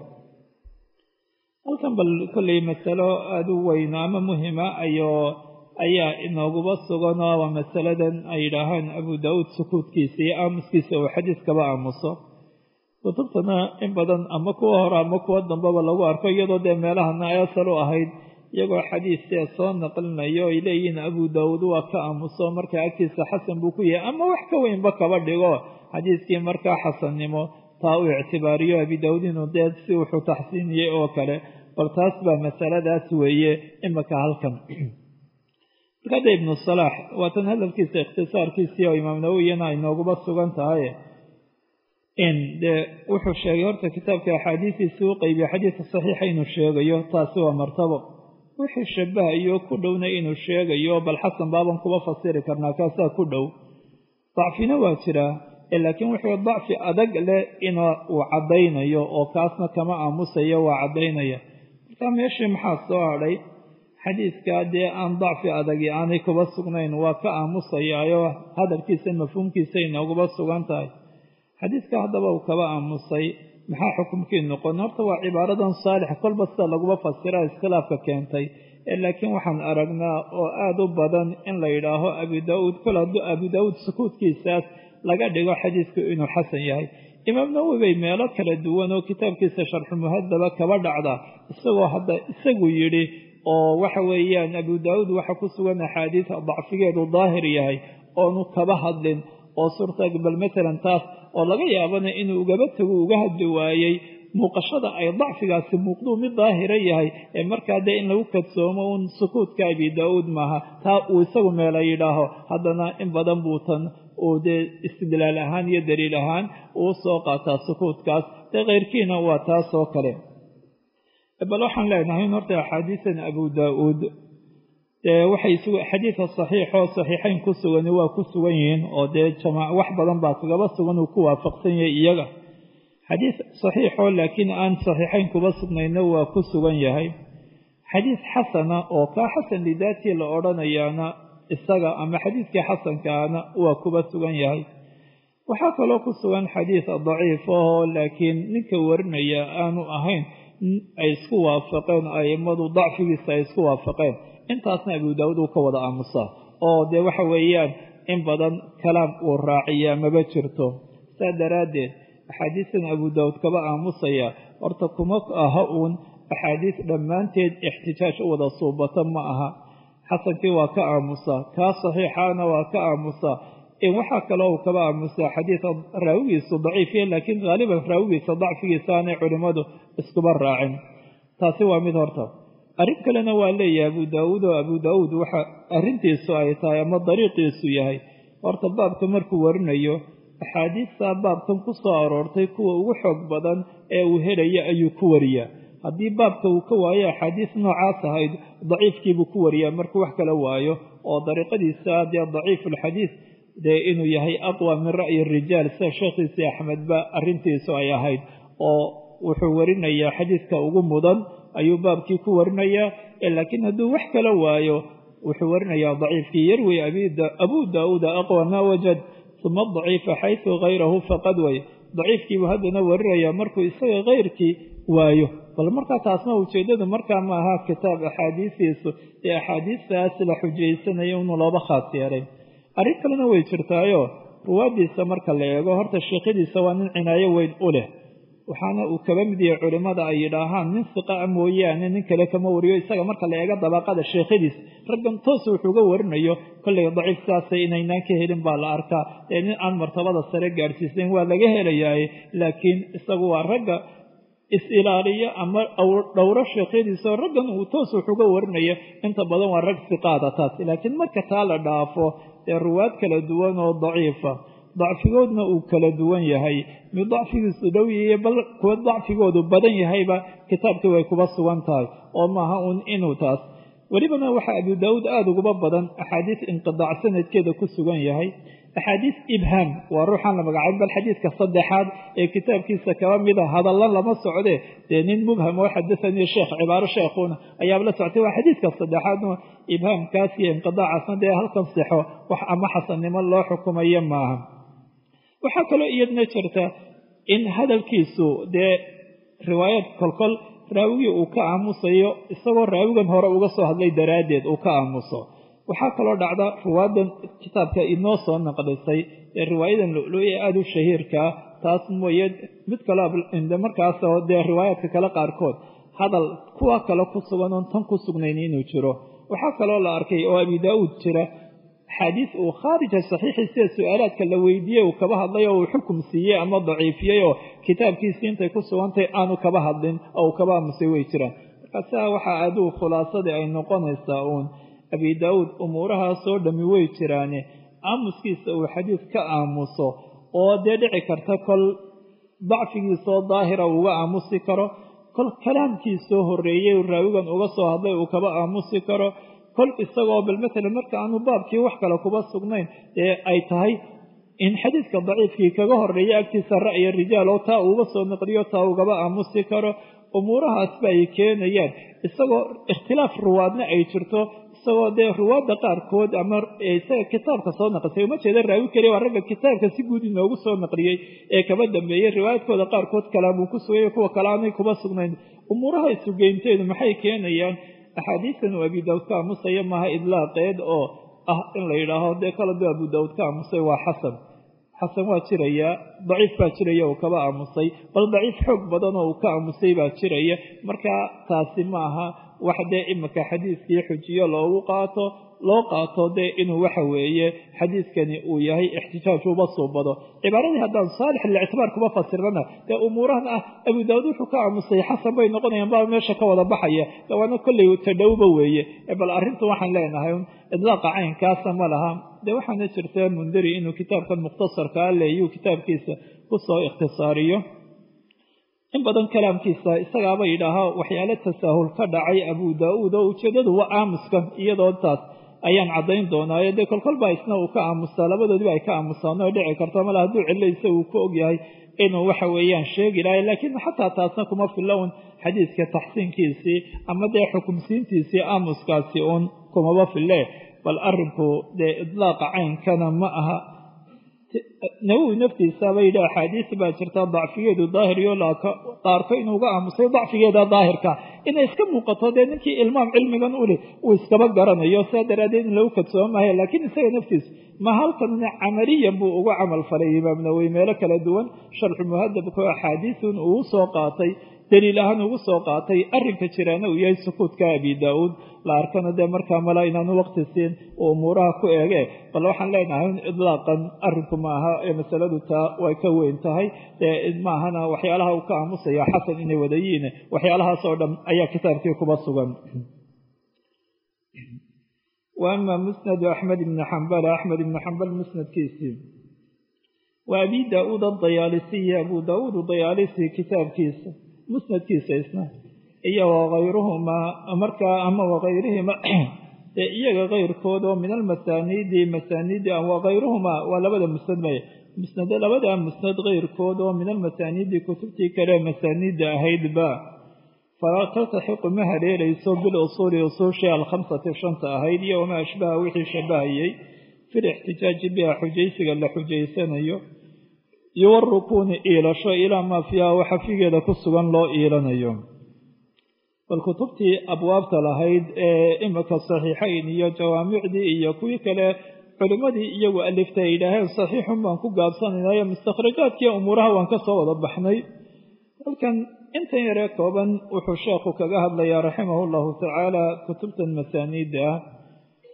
halkan bal kolley masalo aada u weyn ama muhima ayo ayaa inooguba sugan oo waa masaladan ay yidhaahaan abu daauud sukuudkiisa iyo aamuskiisa uu xadiiskaba aamuso kutubtana in badan ama kuwa hore ama kuwa dambeba lagu arko iyadoo dee meelahana ay asal u ahayd iyagoo xadiistee soo naqlinayo ay leeyihiin abu daauud waa ka aamuso markaa agtiisa xasan buu ku yahay ama wax ka weynba kaba dhigo xadiiskii markaa xasannimo taa uu ictibaariyo abi daauud inuu dee si wuxuu taxsiiniyey oo kale bal taas baa masaladaas weeye imika halkan markada ibnu salaax waatan hadalkiisa ikhtisaarkiisii oo imaam nawowiyana ay nooguba sugan tahay in dee wuxuu sheegay horta kitaabka axaadiistiisii u qeybiya xadiidka saxiixa inuu sheegayo taasi waa martabo wixii shabahayo ku dhowna inuu sheegayo bal xasan baaban kuba fasiri karnaa kaasaa ku dhow dacfina waa jiraa laakiin wuxuu dacfi adag leh in uu caddaynayo oo kaasna kama aamusayo waa caddaynaya marka meeshii maxaa soo hadhay xadiidkaa dee aan dacfi adagi aanay kuba sugnayn waa ka aamusayaayo hadalkiisa mafhuumkiisa inooguba sugan tahay xadiidka haddaba uu kaba aamusay maxaa xukumkii noqon horta waa cibaaradan saalix kolba sida laguba fasira iskhilaafka keentay laakiin waxaan aragnaa oo aada u badan in la yidhaaho abu daauud kol hadduu abu daauud sukuudkiisaas laga dhigo xadiidku inuu xasan yahay imaam nawowi bay meelo kala duwan oo kitaabkiisa sharxu muhadaba kaba dhacda isagoo hadda isagu yidhi oo waxa weeyaan abu daauud waxa ku sugan axaadiis dacfigeedu daahir yahay oonu kaba hadlin oo suurta bal matalan taas oo laga yaabana inuu ugaba tago uga hadli waayey muuqashada ay dacfigaasi muuqduu mid daahira yahay ee markaa dee in lagu kadsoomo uun sukuudka abi daa-uud maaha taa uu isagu meela yidhaaho haddana in badan buu tan uu dee istidlaal ahaan iyo daliil ahaan uu soo qaataa sukuudkaas dee keyrkiina waa taas oo kale bal waxaan leenahay in horta axaadiisan abu daa-uud dee waxay xadiidka saxiixoo saxiixayn ku sugani waa ku sugan yihiin oo dee jamaac wax badan baa kagaba sugan uu ku waafaqsan yahay iyaga xadiis saxiixoo laakiin aan saxiixayn kuba sugnayna waa ku sugan yahay xadiis xasana oo kaa xasan lidaatii la odhanayaana isaga ama xadiiskii xasankaana waa kuba sugan yahay waxaa kaloo ku sugan xadiis daciif ahoo laakiin ninka warinaya aanu ahayn ay isku waafaqeen a'immadu dacfigiisa ay isku waafaqeen intaasna abu daawuud uu ka wada aamusaa oo dee waxa weeyaan in badan kalaam uu raaciyaa maba jirto saa daraaddeed axaadiistan abu daawuud kaba aamusaya horta kuma aha uun axaadiis dhammaanteed ixtijaaj u wada suubata ma aha xasankii waa ka aamusaa kaa saxiixaana waa ka aamusaa waxaa kaloo uu kaba aamusaa xadiida raawigiisu daciifiya laakiin haaliban raawigiisa dacfigiisa aanay culimmadu iskuba raacin taasi waa mid horta arrin kalena waa leeyahay abu daawuud oo abu daawuud waxa arrintiisu ay tahay ama dariiqiisu yahay horta baabka markuu warinayo axaadiistaa baabkan ku soo aroortay kuwa ugu xoog badan ee uu helaya ayuu ku wariyaa haddii baabka uu ka waayo axaadiis noocaas ahayd daciifkiibuu ku wariyaa markuu wax kala waayo oo dariiqadiisa dee daciifulxadiis dee inuu yahay aqwa min ra'yi rijaal sida sheekhiisii axmedba arrintiisu ay ahayd oo wuxuu warinayaa xadiiska ugu mudan ayuu baabkii ku warinayaa laakiin hadduu wax kala waayo wuxuu warinayaa daciifkii yarwi abu daauuda aqwa maa wajad uma daciifa xaysu hayrahu faqad way daciifkiibuu haddana warinayaa markuu isaga kayrkii waayo bal markaa taasna ujeeddadu markaa ma aha kitaab axaadiistiisu ee axaadiistaas la xujaysanayo inuu looba khaas yeelay arrin kalena way jirtaayo ruwaaddiisa marka la eego horta sheekhadiisa waa nin cinaayo weyn u leh waxaana uu kaba mid yahay culimmada ay yidhaahaan nin siqaa mooyaane nin kale kama wariyo isaga marka la eego dabaqada sheekhadiis raggan toos wuxuuga warinayo kollay daciif saasay inaynaan ka helin baa la arkaa ee nin aan martabada sare gaadhsiisnayn waa laga helayaaye laakiin isagu waa ragga is-ilaaliyo ama dhowro sheekhadiisao raggan uu toos wuxuga warinaya inta badan waa rag siqaada taasi laakiin marka taa la dhaafo dee ruwaad kala duwan oo daciifa dacfigoodna uu kala duwan yahay mid dacfigiisu dhow yahiy bal kuwa dacfigoodu badan yahayba kitaabkii way kuba sugan tahay oo maaha uun inuu taas welibana waxaa abu daawuud aada uguba badan axaadiis inqidaac sanadkeeda ku sugan yahay axaadiis ibhaam waa ruuxaan la magacaabin bal xadiidka saddexaad ee kitaabkiisa kaba mida hadallan lama socde dee nin mubham oo xadahanii sheekh cibaaro sheekhuuna ayaaba la soctay waa xadiidka saddexaadno ibhaamkaas iyo inqidaacaasna dee halkan sixo wax ama xasannimo loo xukumayo maaha waxaa kaloo iyadna jirta in hadalkiisu dee riwaayad kolkol raawigii uu ka aamusayo isagoo raawigan hore uga soo hadlay daraaddeed uu ka aamuso waxaa kaloo dhacda riwaayadan kitaabka inoo soo naqlisay ee riwaayadan lulu-i aada u shahiirkaa taas mooye mid kaleo markaasoo dee riwaayaadka kale qaarkood hadal kuwa kale ku sugan oon tan ku sugnayn inuu jiro waxaa kaloo la arkay oo abi daa'uud jira axaadiis uu khaarija saxiixii sida su-aalaadka la weydiiyey uu kaba hadlay oo uu xukum siiyey ama daciifiyey oo kitaabkiisii intay ku sugantahay aanu kaba hadlin oo uu kaba aamusay way jiraan markaasaa waxaa aduu khulaasadii ay noqonaysaa uun abi daawuud umuurahaasoo dhammi way jiraane aamuskiisa uu xadiis ka aamuso oo dee dhici karta kol dacfigiisoo daahira uga aamusi karo kol kalaamkiisoo horreeyey raawigan uga soo hadlay uu kaba aamusi karo kol isagoo bal matalan marka aanu baabkii wax kale kuba sugnayn ee ay tahay in xadiidka daciifkii kaga horreeya agtiisa ra'ya rijaal oo taa uuga soo naqliyo taa ugaba aamusi karo umuurahaasba ay keenayaan isagoo ikhtilaaf ruwaadna ay jirto isagoo dee ruwaadda qaarkood ama isaga kitaabka soo naqlisay uma jeeda raawi keliya waa ragga kitaabka si guud inoogu soo naqliyey ee kaba dambeeyey riwaayadkooda qaarkood kalaamuu ku sugaya kuwa kale aanay kuba sugnayn umuuraha isugeynteedu maxay keenayaan axaadiistan uu abi daawud ka aamusaya maaha idlaaqeed oo ah in la yidhaaho dee kala du abu daawud ka aamusay waa xasan xasan waa jiraya daciif baa jiraya uu kaba aamusay bal daciif xoog badan oo uu ka aamusay baa jiraya marka taasi maaha wax dee imika xadiiskii xujiyo loogu qaato loo qaato dee inuu waxa weeye xadiiskani uu yahay ixtijaaj uba suubado cibaaradii haddaan saalix lictibaar kuba fasirnana dee umuurahan ah abu daawud wuxuu ka aamusay xasan bay noqonayaan baa meesha ka wada baxaya dawaana kolley tadhowba weeye bal arrintu waxaan leenahay idlaaqa caynkaasa ma laha dee waxaana jirta mundari inuu kitaabkan mukhtasarkaa leeyuu kitaabkiisa kusoo ikhtisaariyo in badan kalaamkiisa isagaaba yidhaahaa waxyaalo tasaahul ka dhacay abu daa'uud oo ujeeddadu waa aamuskan iyadoo taas ayaan caddayn doonaayo dee kolkolbaa isna uu ka aamusaa labadoodiba ay ka aamusaan oo dhici karto mala hadduu cillaysa uu ku ogyahay inuu waxa weeyaan sheegi lahay laakiin xataa taasna kuma filown xadiiska taxsiinkiisii ama dee xukumsiintiisii aamuskaasi uun kumaba fille bal arrinku dee idlaaqa caynkana ma aha nawowi naftiisaba yidhi axaadiis baa jirta dacfigeedu daahiriyo qaarko inuuga aamusay dacfigeeda daahirka inay iska muuqato dee ninkii ilmaam cilmigan uli uu iskaba garanayo saa daraaddeed in lagu kadsoomahay laakiin isaga naftiis ma halkanna camaliyan buu uga camal falay imaam nawowi meelo kala duwan sharxu muhadabka oo axaadiisun uu soo qaatay daliil ahaan ugu soo qaatay arrinka jiraana uu yahay sukuudka abi daa'uud la arkana dee markaa mala inaanu waqti siin uu umuuraha ku eege bal waxaan leenahay in idlaaqan arrinku ma aha ee masaladu taa way ka weyn tahay maahana waxyaalaha uu ka aamusaya xasan inay wadayiin waxyaalahaas oo dhan ayaa kitaabkii kuba sugan wa ama musnadu axmed ibni xambal axmed ibni xambal musnadkiisii wa abi daa'uud adayaalisiyi abu daa'uud dayaalisi kitaabkiisa musnadkiisa isna iyo wakayruhumaa markaa ama wakayrihima ee iyaga kayrkood oo min almasaaniidi masaaniidi wakayruhumaa waa labada musnad may musnad labada musnad kayrkood oo min almasaaniidi kutubtii kale masaaniidda ahaydba falaa taltaxiqu ma haleelayso bilusuuli usuushii alkhamsati shanta ahayd iyo wamaa ashbaha wixii shabahayey fi lixtijaaji biha xujaysiga la xujaysanayo iyo warukuuni iilasho ilaa maa fiiha waxa figeeda ku sugan loo iilanayo bal kutubtii abwaabta lahayd ee imika saxiixayn iyo jawaamicdii iyo kuwii kale culimmadii iyagu alifta ay yidhaaheen saxiixun baan ku gaabsanaynayo mustakhrajaadkii umuuraha waan ka soo wada baxnay halkan intan yaree kooban wuxuu sheekhu kaga hadlayaa raximahu llahu tacaala kutubtan masaaniidda ah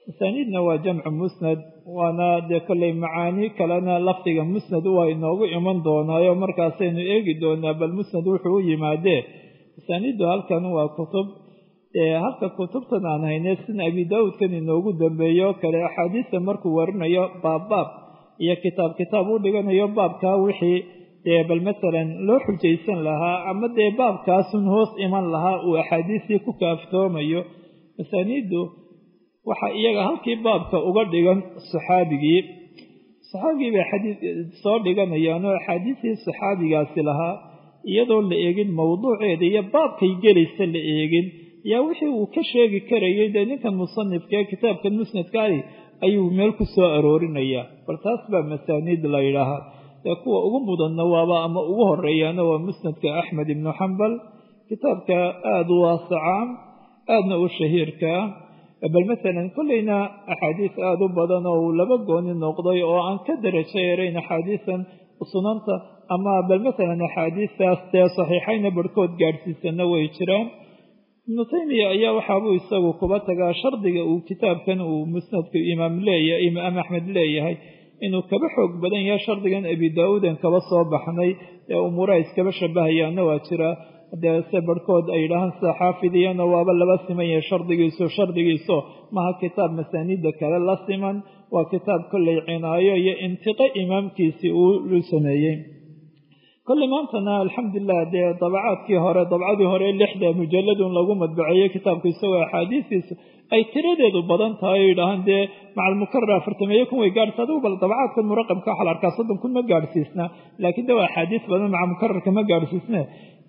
masaaniidna waa jamcu musnad waana dee kolley macaani kalena lafdiga musnad waa inoogu iman doonaayo markaasaynu eegi doonaa bal musnad wuxuu u yimaadee masaaniiddu halkan waa kutub halka kutubtan aan hayne sina abi daawuudkan inoogu dambeeyo o kale axaadiista markuu warinayo baabbaab iyo kitaab kitaab u dhiganayo baabkaa wixii dee bal masalan loo xujaysan lahaa ama dee baabkaasun hoos iman lahaa uu axaadiistii ku kaaftoomayo masaaniiddu waxaa iyaga halkii baabka uga dhigan saxaabigii saxaabigii bay xadiid soo dhiganayaan oo axaadiistii saxaabigaasi lahaa iyadoo la eegin mowduuceeda iyo baabkay gelaysa la eegin yaa wixii uu ka sheegi karayay dee ninkan musanifka ee kitaabkan musnadkaali ayuu meel ku soo aroorinayaa bal taas baa masaaniid la yidhaahaa dee kuwa ugu mudanna waaba ama ugu horeeyaana waa musnadka axmed ibnu xambal kitaabka aada u waasacaa aadna u shahiirkaa bal masalan kolleyna axaadiis aada u badan oo uu laba gooni noqday oo aan ka darajo yarayn axaadiisan sunanta ama bal masalan axaadiistaas dee saxiixayna barhkood gaadhsiisanna way jiraan ibnu taymiya ayaa waxaabuu isagu kuba tagaa shardiga uu kitaabkan uu musnadka imaam leeyahay imaam axmed leeyahay inuu kaba xoog badan yahay shardigan abi daauudan kaba soo baxnay ee umuuraha iskaba shabahayaana waa jira dee se barhkood ay yidhaahaan sida xaafidiyana waaba laba siman yahay shardigiisu shardigiiso maha kitaab masaaniidda kale la siman waa kitaab kolley cinaayo iyo intiqo imaamkiisii uu sameeyey kolley maantana alxamdulilah dee dabacaadkii hore dabcadii hore lixda mujalladun lagu madbaceeyey kitaabku isagoo axaadiistiisu ay tiradeedu badan tahay o yidhaahaan dee macalmukarar afartameeye kun way gaadhsa adigu bal dabacaadkan muraqabka waxaa la arkaa soddon kun ma gaadhsiisna laakiin de waa axaadiis badan macamukararka ma gaadhsiisne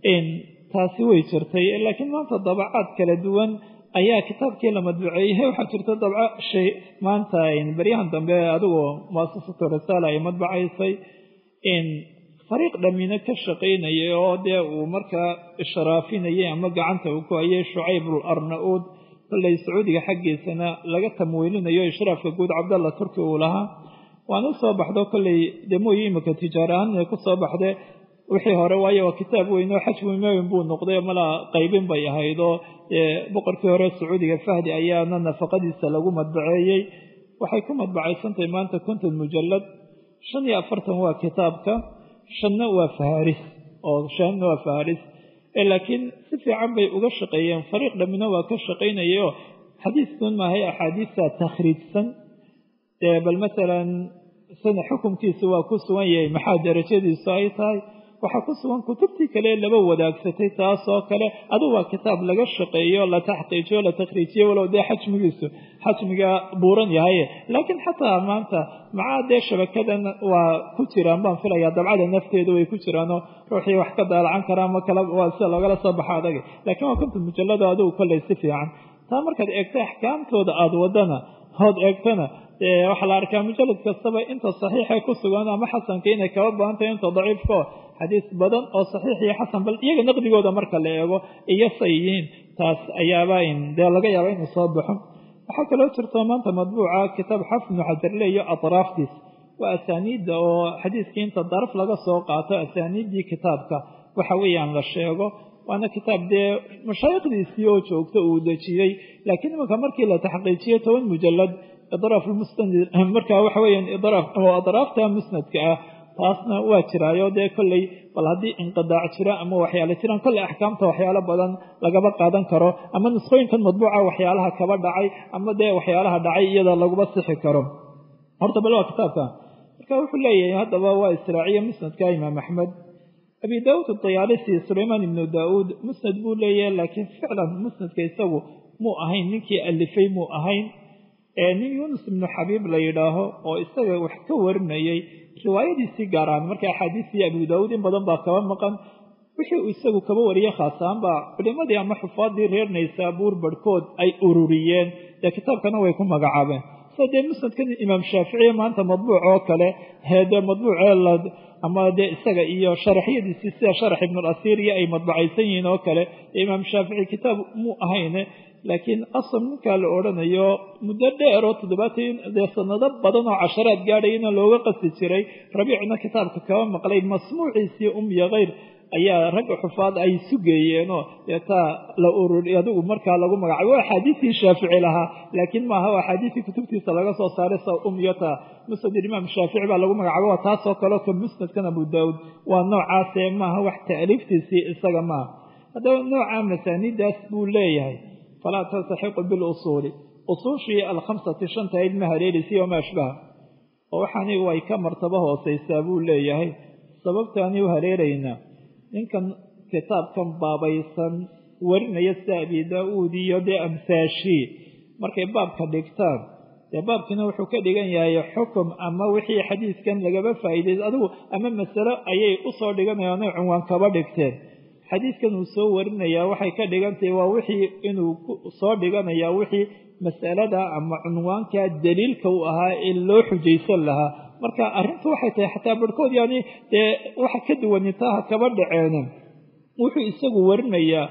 taasi way jirtay laakiin maanta dabacaad kala duwan ayaa kitaabkii la madbuceeyey waxaa jirta dabco shay maanta baryahan dambe adigoo muasasatu risaala ay madbacaysay fariiq dhamina ka shaqaynayay oo dee uu markaa ishraafinayay ama gacanta uu ku hayay shucayb arna-uud kolley sacuudiga xaggiisana laga tamwiilinayo ishraafka guud cabdalla turki uu lahaa waana soo baxdo kolley dee mooye imika tijaara ahaan inay ku soo baxde wixii hore waayo waa kitaab weyn oo xaj weymeyn buu noqday malaa qaybin bay ahayd oo boqorkii hore sacuudiga fahdi ayaana nafaqadiisa lagu madbaceeyey waxay ku madbacaysantahay maanta konton mujalad shan iyo afartan waa kitaabka shanna waa faharis oo shanna waa faharis laakiin si fiican bay uga shaqeeyeen fariiq dhammina waa ka shaqaynayay oo xadiiskun maahay axaadiista takhriijsan bal masalan sana xukumkiisa waa ku sugan yahay maxaa darajadiisu ay tahay waxaa ku sugan kutubtii kale laba wadaagsatay taasoo kale adu waa kitaab laga shaqeeyo la taxqiijiyo la takhriijiyo walow dee xajmigiisu xajmiga buuran yahay laakiin xataa maanta macaa dee shabakadan waa ku jiraan baan filayaa dabcada nafteedu way ku jiraanoo ruuxii wax ka daalacan karaa ma kala waa sida loogala soo baxa adaga laakiin waa konta mujallado adigu kolley si fiican taa markaad eegta axkaamtooda aada wadana hood eegtana waxaa la arkaa mujalad kastaba inta saxiixa ku sugan ama xasanka inay kaba badan tahay inta daciifkao xadiis badan oo saxiix iyo xasan bal iyaga naqdigooda marka la eego iyo say yihiin taas ayaaba dee laga yaaba inuu soo baxo waxaa kaloo jirta maanta madbuuca kitaab xafid ibnu xajarle iyo atraaftiis waa asaaniidda oo xadiiskii inta daraf laga soo qaato asaaniiddii kitaabka waxa weeyaan la sheego waana kitaab dee mashaayikhdiisii oo joogta uu dejiyey laakiin imanka markii la taxqiijiyey toban mujalad idraaf lmustanid marka waxa weeyaan idraaf oo adraafta musnadka ah taasna waa jiraayo dee kolley bal haddii inqidaac jira ama waxyaale jiraan kolley axkaamta waxyaalo badan lagaba qaadan karo ama nusqooyinkan madbuuca waxyaalaha kaba dhacay ama dee waxyaalaha dhacay iyada laguma sixi karo horta bal waa kitaabka marka wuxuu leeyahay haddaba waa israaciye musnadka imaam axmed abi daauud adayaalisi sulaymaan ibnu daauud musnad buu leeyahay laakiin ficlan musnadka isagu muu ahayn ninkii alifay muu ahayn nin yuunus ibnu xabiib la yidhaaho oo isaga wax ka warinayay riwaayadiisii gaar ahaan marka axaadiistii abu daauud in badan baa kaba maqan wixii uu isagu kaba wariyey khaasahaan baa culimadii ama xufaadii reer naysaabuur barhkood ay ururiyeen dee kitaabkana way ku magacaabeen sida dee musnadkan imaam shaaficiye maanta madbuuc oo kale dee madbuucee ama dee isaga iyo sharaxyadiisii sida sharax ibnulasiir iyo ay madbacaysan yihiin oo kale imaam shaafici kitaab muu ahayne laakiin asal ninkaa la odhanayo muddo dheer oo toddobaatan dee sanado badan oo casharaad gaadhayana looga qasi jiray rabiicna kitaabka kaba maqlay masmuuciisii umya khayr ayaa ragga xufaad ay sugeeyeenoo deetaa la ururi adigu markaa lagu magacaabo waa axaadiistii shaafici lahaa laakiin maaha waa axaadiistii kutubtiisa laga soo saaray sa umyata musnad imaam shaafici baa lagu magacaabo waa taasoo kaleo ka musnadkan abu daawuud waa noocaasee maaha wax ta'liiftiisii isaga maaha haddaba nooca masaanidaas buu leeyahay falaa taltaxiqu bilusuuli usuushii alkhamsati shantahayd ma haleelisi wamaa ashbaha oo waxaani way ka martabo hoosaysaa buu leeyahay sababtaani u haleelaynaa ninkan kitaabkan baabaysan warinaya sida abi daa-uud iyo dee amsaashii markay baabka dhigtaan dee baabkiina wuxuu ka dhigan yahay xukum ama wixii xadiiskan lagaba faa'iiday adigu ama masalo ayay u soo dhiganayaan oy cunwaan kaba dhigteen xadiiskan uu soo warinayaa waxay ka dhigantahay waa wixii inuu soo dhiganayaa wixii masalada ama cunwaanka daliilka u ahaa ee loo xujaysan lahaa marka arrintu waxay tahay xataa barhkood yani dee waxa ka duwanitaha kaba dhaceene wuxuu isagu warinayaa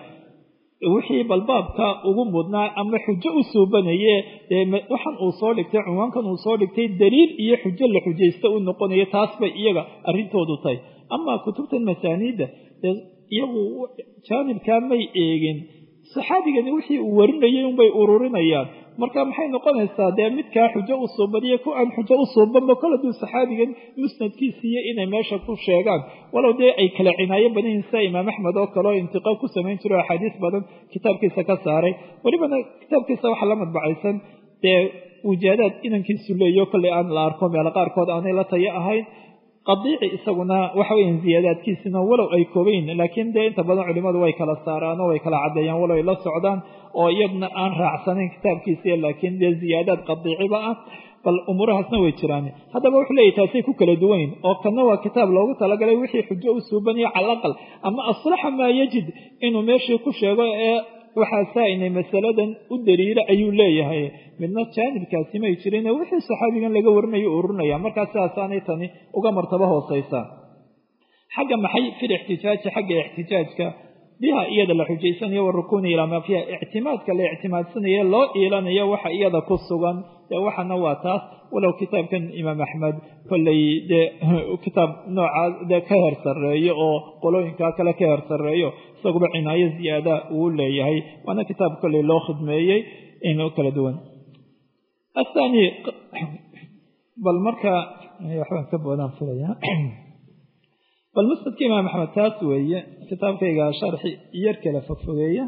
wixii balbaabka ugu mudnaa ama xujo u suubanaye dee waxan uu soo dhigtay cunwaankan uu soo dhigtay daliil iyo xujo la xujaysta u noqonaya taas bay iyaga arrintoodu tahay amaa kutubtan masaaniidda dee iyagu jaanibkaa may eegin saxaabigani wixii uu warinayay unbay ururinayaan marka maxay noqonaysaa dee midkaa xujo u suubaniyo ku aan xujo u suubanba kol hadduu saxaabigan musnadkiisiiyo inay meesha ku sheegaan walow dee ay kala cinaayo badan yihin sida imaam axmed oo kale oo intiqaab ku samayn jiro axaadiis badan kitaabkiisa ka saaray welibana kitaabkiisa waxaa la madbacaysan dee wujaadaad inankiisu leeyo kolley aan la arko meelo qaarkood aanay la tayo ahayn qadiici isaguna waxa weyan ziyaadaadkiisina walow ay koobayn laakiin dee inta badan culimmadu way kala saaraan oo way kala caddeeyaan walow ay la socdaan oo iyadna aan raacsanayn kitaabkiisiiyo laakiin dee ziyaadaad qadiiciba ah bal umuurahaasna way jiraan haddaba wuxuu leeyahy taasay ku kala duwayn oo kanna waa kitaab loogu talagalay wixii xujo u suubanayo cala aqal ama aslaxa maa yajid inuu meeshii ku sheego ee waxaa saa-inay masaladan u daliila ayuu leeyahay midna jaanibkaasi may jirin wixii saxaabigan laga warinayo ururinaya markaa sidaasaanay tani uga martabo hoosaysaa xagga maxay fil ixtijaaji xagga ixtijaajka biha iyada la xujaysanayo warukuni ilaa maa fiiha ictimaadka la ictimaadsanayo loo iilanayo waxa iyada ku sugan dee waxana waa taas walow kitaabkan imaam axmed kolley dee kitaab noocaa dee ka heer sarreeyo oo qolooyinkaa kale ka heer sarreeyo isaguba cinaayo ziyaada uu leeyahay waana kitaab kolley loo khidmeeyey inuu kala duwan athani bal marka waxbaan ka boodaan filaya bal musnadka imaam axmed taas weeye kitaabkayga sharxi yar kala fogfogeeya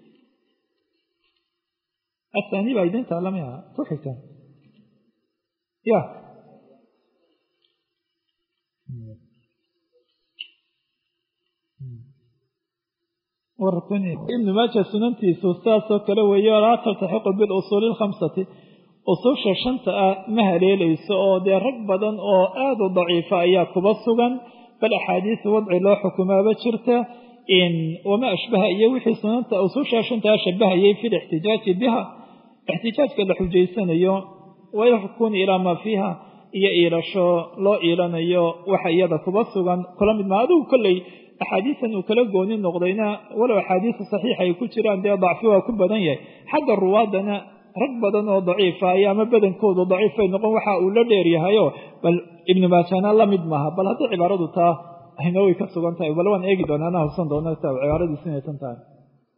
athani baa idin taalamaya ku xigta ya ibnu maaja sunantiisu saasoo kale weeye laa taltaxiqu bilusuuli alkhamsati usuusha shanta ah ma haleelayso oo dee rag badan oo aada u daciifa ayaa kuba sugan bal axaadiis wadci loo xukumaaba jirta wamaa ashbaha iyo wixii sunanta usuusha shantaa shabahayay fi lixtijaaji biha ixtijaajka la xujaysanayo wayaxkuni ilaa maa fiiha iyo iilasho loo iilanayo waxa iyada kuba sugan kula mid maa adigu kolley axaadiisan uu kala gooni noqdayna walow axaadiisa saxiixa ay ku jiraan dee dacfi waa ku badan yahay xagga ruwaadana rag badan oo daciifa ayo ama badankoodu daciifay noqon waxa uu la dheeryahayo bal ibnu maajana la mid maaha bal haddii cibaaradu taa ayna way ka sugan tahay bal waan eegi doonaa ana hubsan doona cibaaradiisu inay tan tahay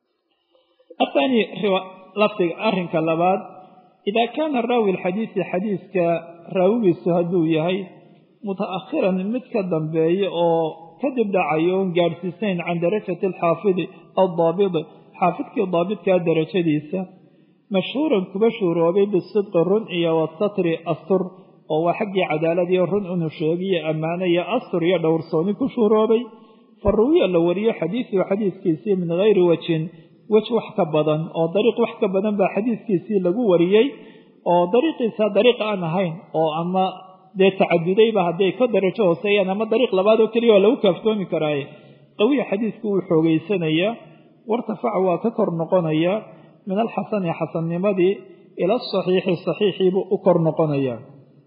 athani lafdiga arrinka labaad idaa kaana raawi alxadiisi xadiiska raawigiisu hadduu yahay muta'akhiran mid ka dambeeya oo kadib dhacayo oon gaadhsiisayn can darajati alxaafidi aldaabidi xaafidkii daabidkaa darajadiisa mashhuuran kuba shuuroobay bisidqi run iyo wasatri astur oo waa xaggii cadaaladiyo run inu sheegiyo ammaano iyo astur iyo dhowrsooni ku shuuroobay fa ruwiya la wariyo xadiisuhu xadiiskiisii min hayri wajhin wej wax ka badan oo dariiq wax ka badan baa xadiiskiisii lagu wariyey oo dariiqiisa dariiq aan ahayn oo ama dee tacadudayba hadday ka darajo hooseeyaan ama dariiq labaad oo keliya waa lagu kaaftoomi karaaye qawiya xadiisku wuu xoogaysanayaa wartafaca waa ka kor noqonaya min alxasani xasannimadii ila asaxiixi saxiixiibuu u kor noqonayaa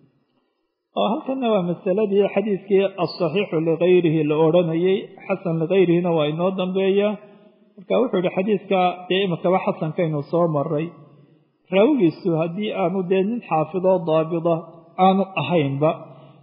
oo halkanna waa masaladii xadiiskii alsaxiixu ligayrihi la odhanayay xasan ligayrihina waa inoo dambeeya marka wuxuu yihi xadiiska dee imikaba xasankaynu soo maray raawigiisu haddii aanu dee nin xaafidoo daabida aanu ahaynba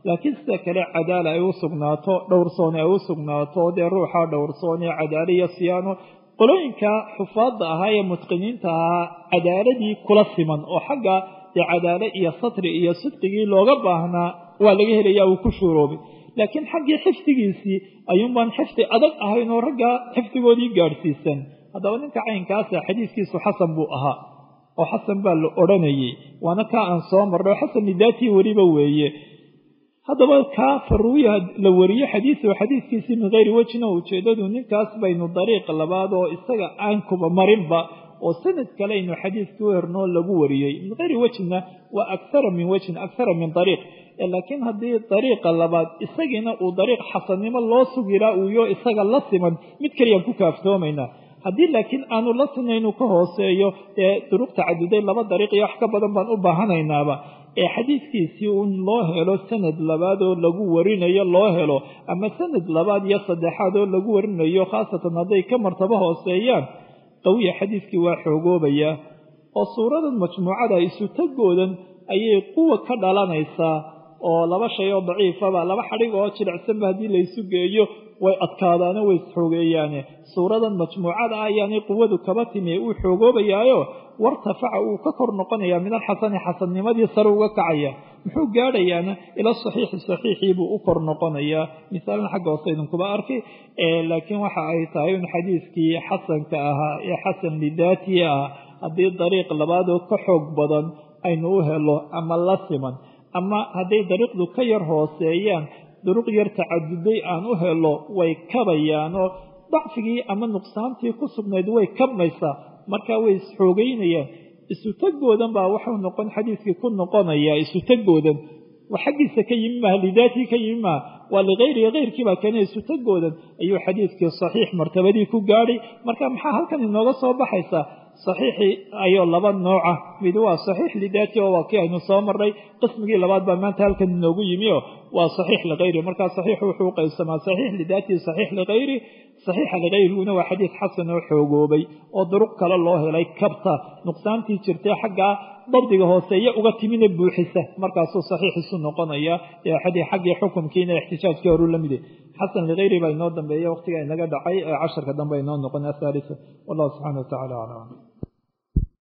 laakiin sida kale cadaala ay u sugnaato dhowrsooni ay u sugnaato dee ruuxa dhowrsooni cadaala iyo siyaano qolooyinka xufaadda ahaa ee mutqiniinta ahaa cadaaladii kula siman oo xagga dee cadaale iyo satri iyo sidqigii looga baahnaa waa laga helaya uu ku shuuroobay laakiin xaggii xifdigiisii ayuunbaan xifdi adag ahayn oo raggaa xifdigoodii gaadhsiisan haddaba ninka caynkaasa xadiiskiisu xasan buu ahaa oo xasan baa la odhanayay waana kaa aan soo marnay oo xasan lidaatii weliba weeye haddaba kaa faruuya la wariyo xadiisu xadiiskiisii min hayri wejina ujeedadu ninkaas baynu dariiq labaad oo isaga aan kuba marinba oo sanad kale aynu xadiiskii u hernoo lagu wariyey min hayri wejina waa akara min wejin akara min dariiq laakiin haddii dariiqa labaad isagiina uu dariiq xasannimo loo sugilaa uuyo isaga la siman mid kaliyaan ku kaaftoomaynaa haddii laakiin aanu la sinaynu ka hooseeyo ee duruq tacaduday laba dariiq iyo wax ka badan baan u baahanaynaaba ee xadiiskiisii un loo helo sanad labaad oo lagu warinayo loo helo ama sanad labaad iyo saddexaad oo lagu warinayo khaasatan hadday ka martabo hooseeyaan qawiya xadiiskii waa xoogoobayaa oo suuradan majmuucada isu tagoodan ayay quwa ka dhalanaysaa oo laba shay oo daciifaba laba xadhig oo jilicsanba haddii laysu geeyo way adkaadaano way isxoogeeyaane suuradan majmuucada ah ayaanay quwadu kaba timi uu xoogoobayaayo wartafaca uu ka kor noqonayaa min alxasani xasannimadii sare uga kacaya muxuu gaadhayaana ila saxiixi saxiixii buu u kor noqonayaa misaalna xagga hoose idinkuba arkay laakiin waxa ay tahay in xadiiskii xasanka ahaa ee xasan lidaatii ah haddii dariiq labaadoo ka xoog badan aynu u helo ama la siman ama hadday dariiqdu ka yar hooseeyaan duruq yar tacaduday aan u helo way kabayaanoo dacfigii ama nuqsaantii ku sugnayd way kabmaysaa markaa way isxoogeynayaan isu tagoodan baa waxuu noqon xadiiskii ku noqonayaa isu tagoodan xaggiisa ka yimi maaha lidaatii ka yimi maaha waa ligayrihi hayrkii baa keenay isu tagoodan ayuu xadiiskii saxiix martabadii ku gaadhay marka maxaa halkan inooga soo baxaysaa saxiixii ayoo laba nooca mid waa saxiix lidaati oo waa kii aynu soo marnay qismigii labaad baa maanta halkan inoogu yimi oo waa saxiix ligayri markaa saxiixu wuxuu qaybsamaa saxiix lidaati saxiix ligayri saxiixa ligayriguna waa xadiis xasan oo xoogoobay oo duruq kale loo helay kabta nuqsaantii jirtay xaggaa dabdiga hooseeya uga timina buuxisa markaasuu saxiixiisu noqonaya xaggii xukumkiina ixtijaajkii horuu la mide xasan ligayri baa inoo dambeeya waqtiga inaga dhacay ee casharka dambe inoo noqon athaalisa wallahu subxana wa tacala aclam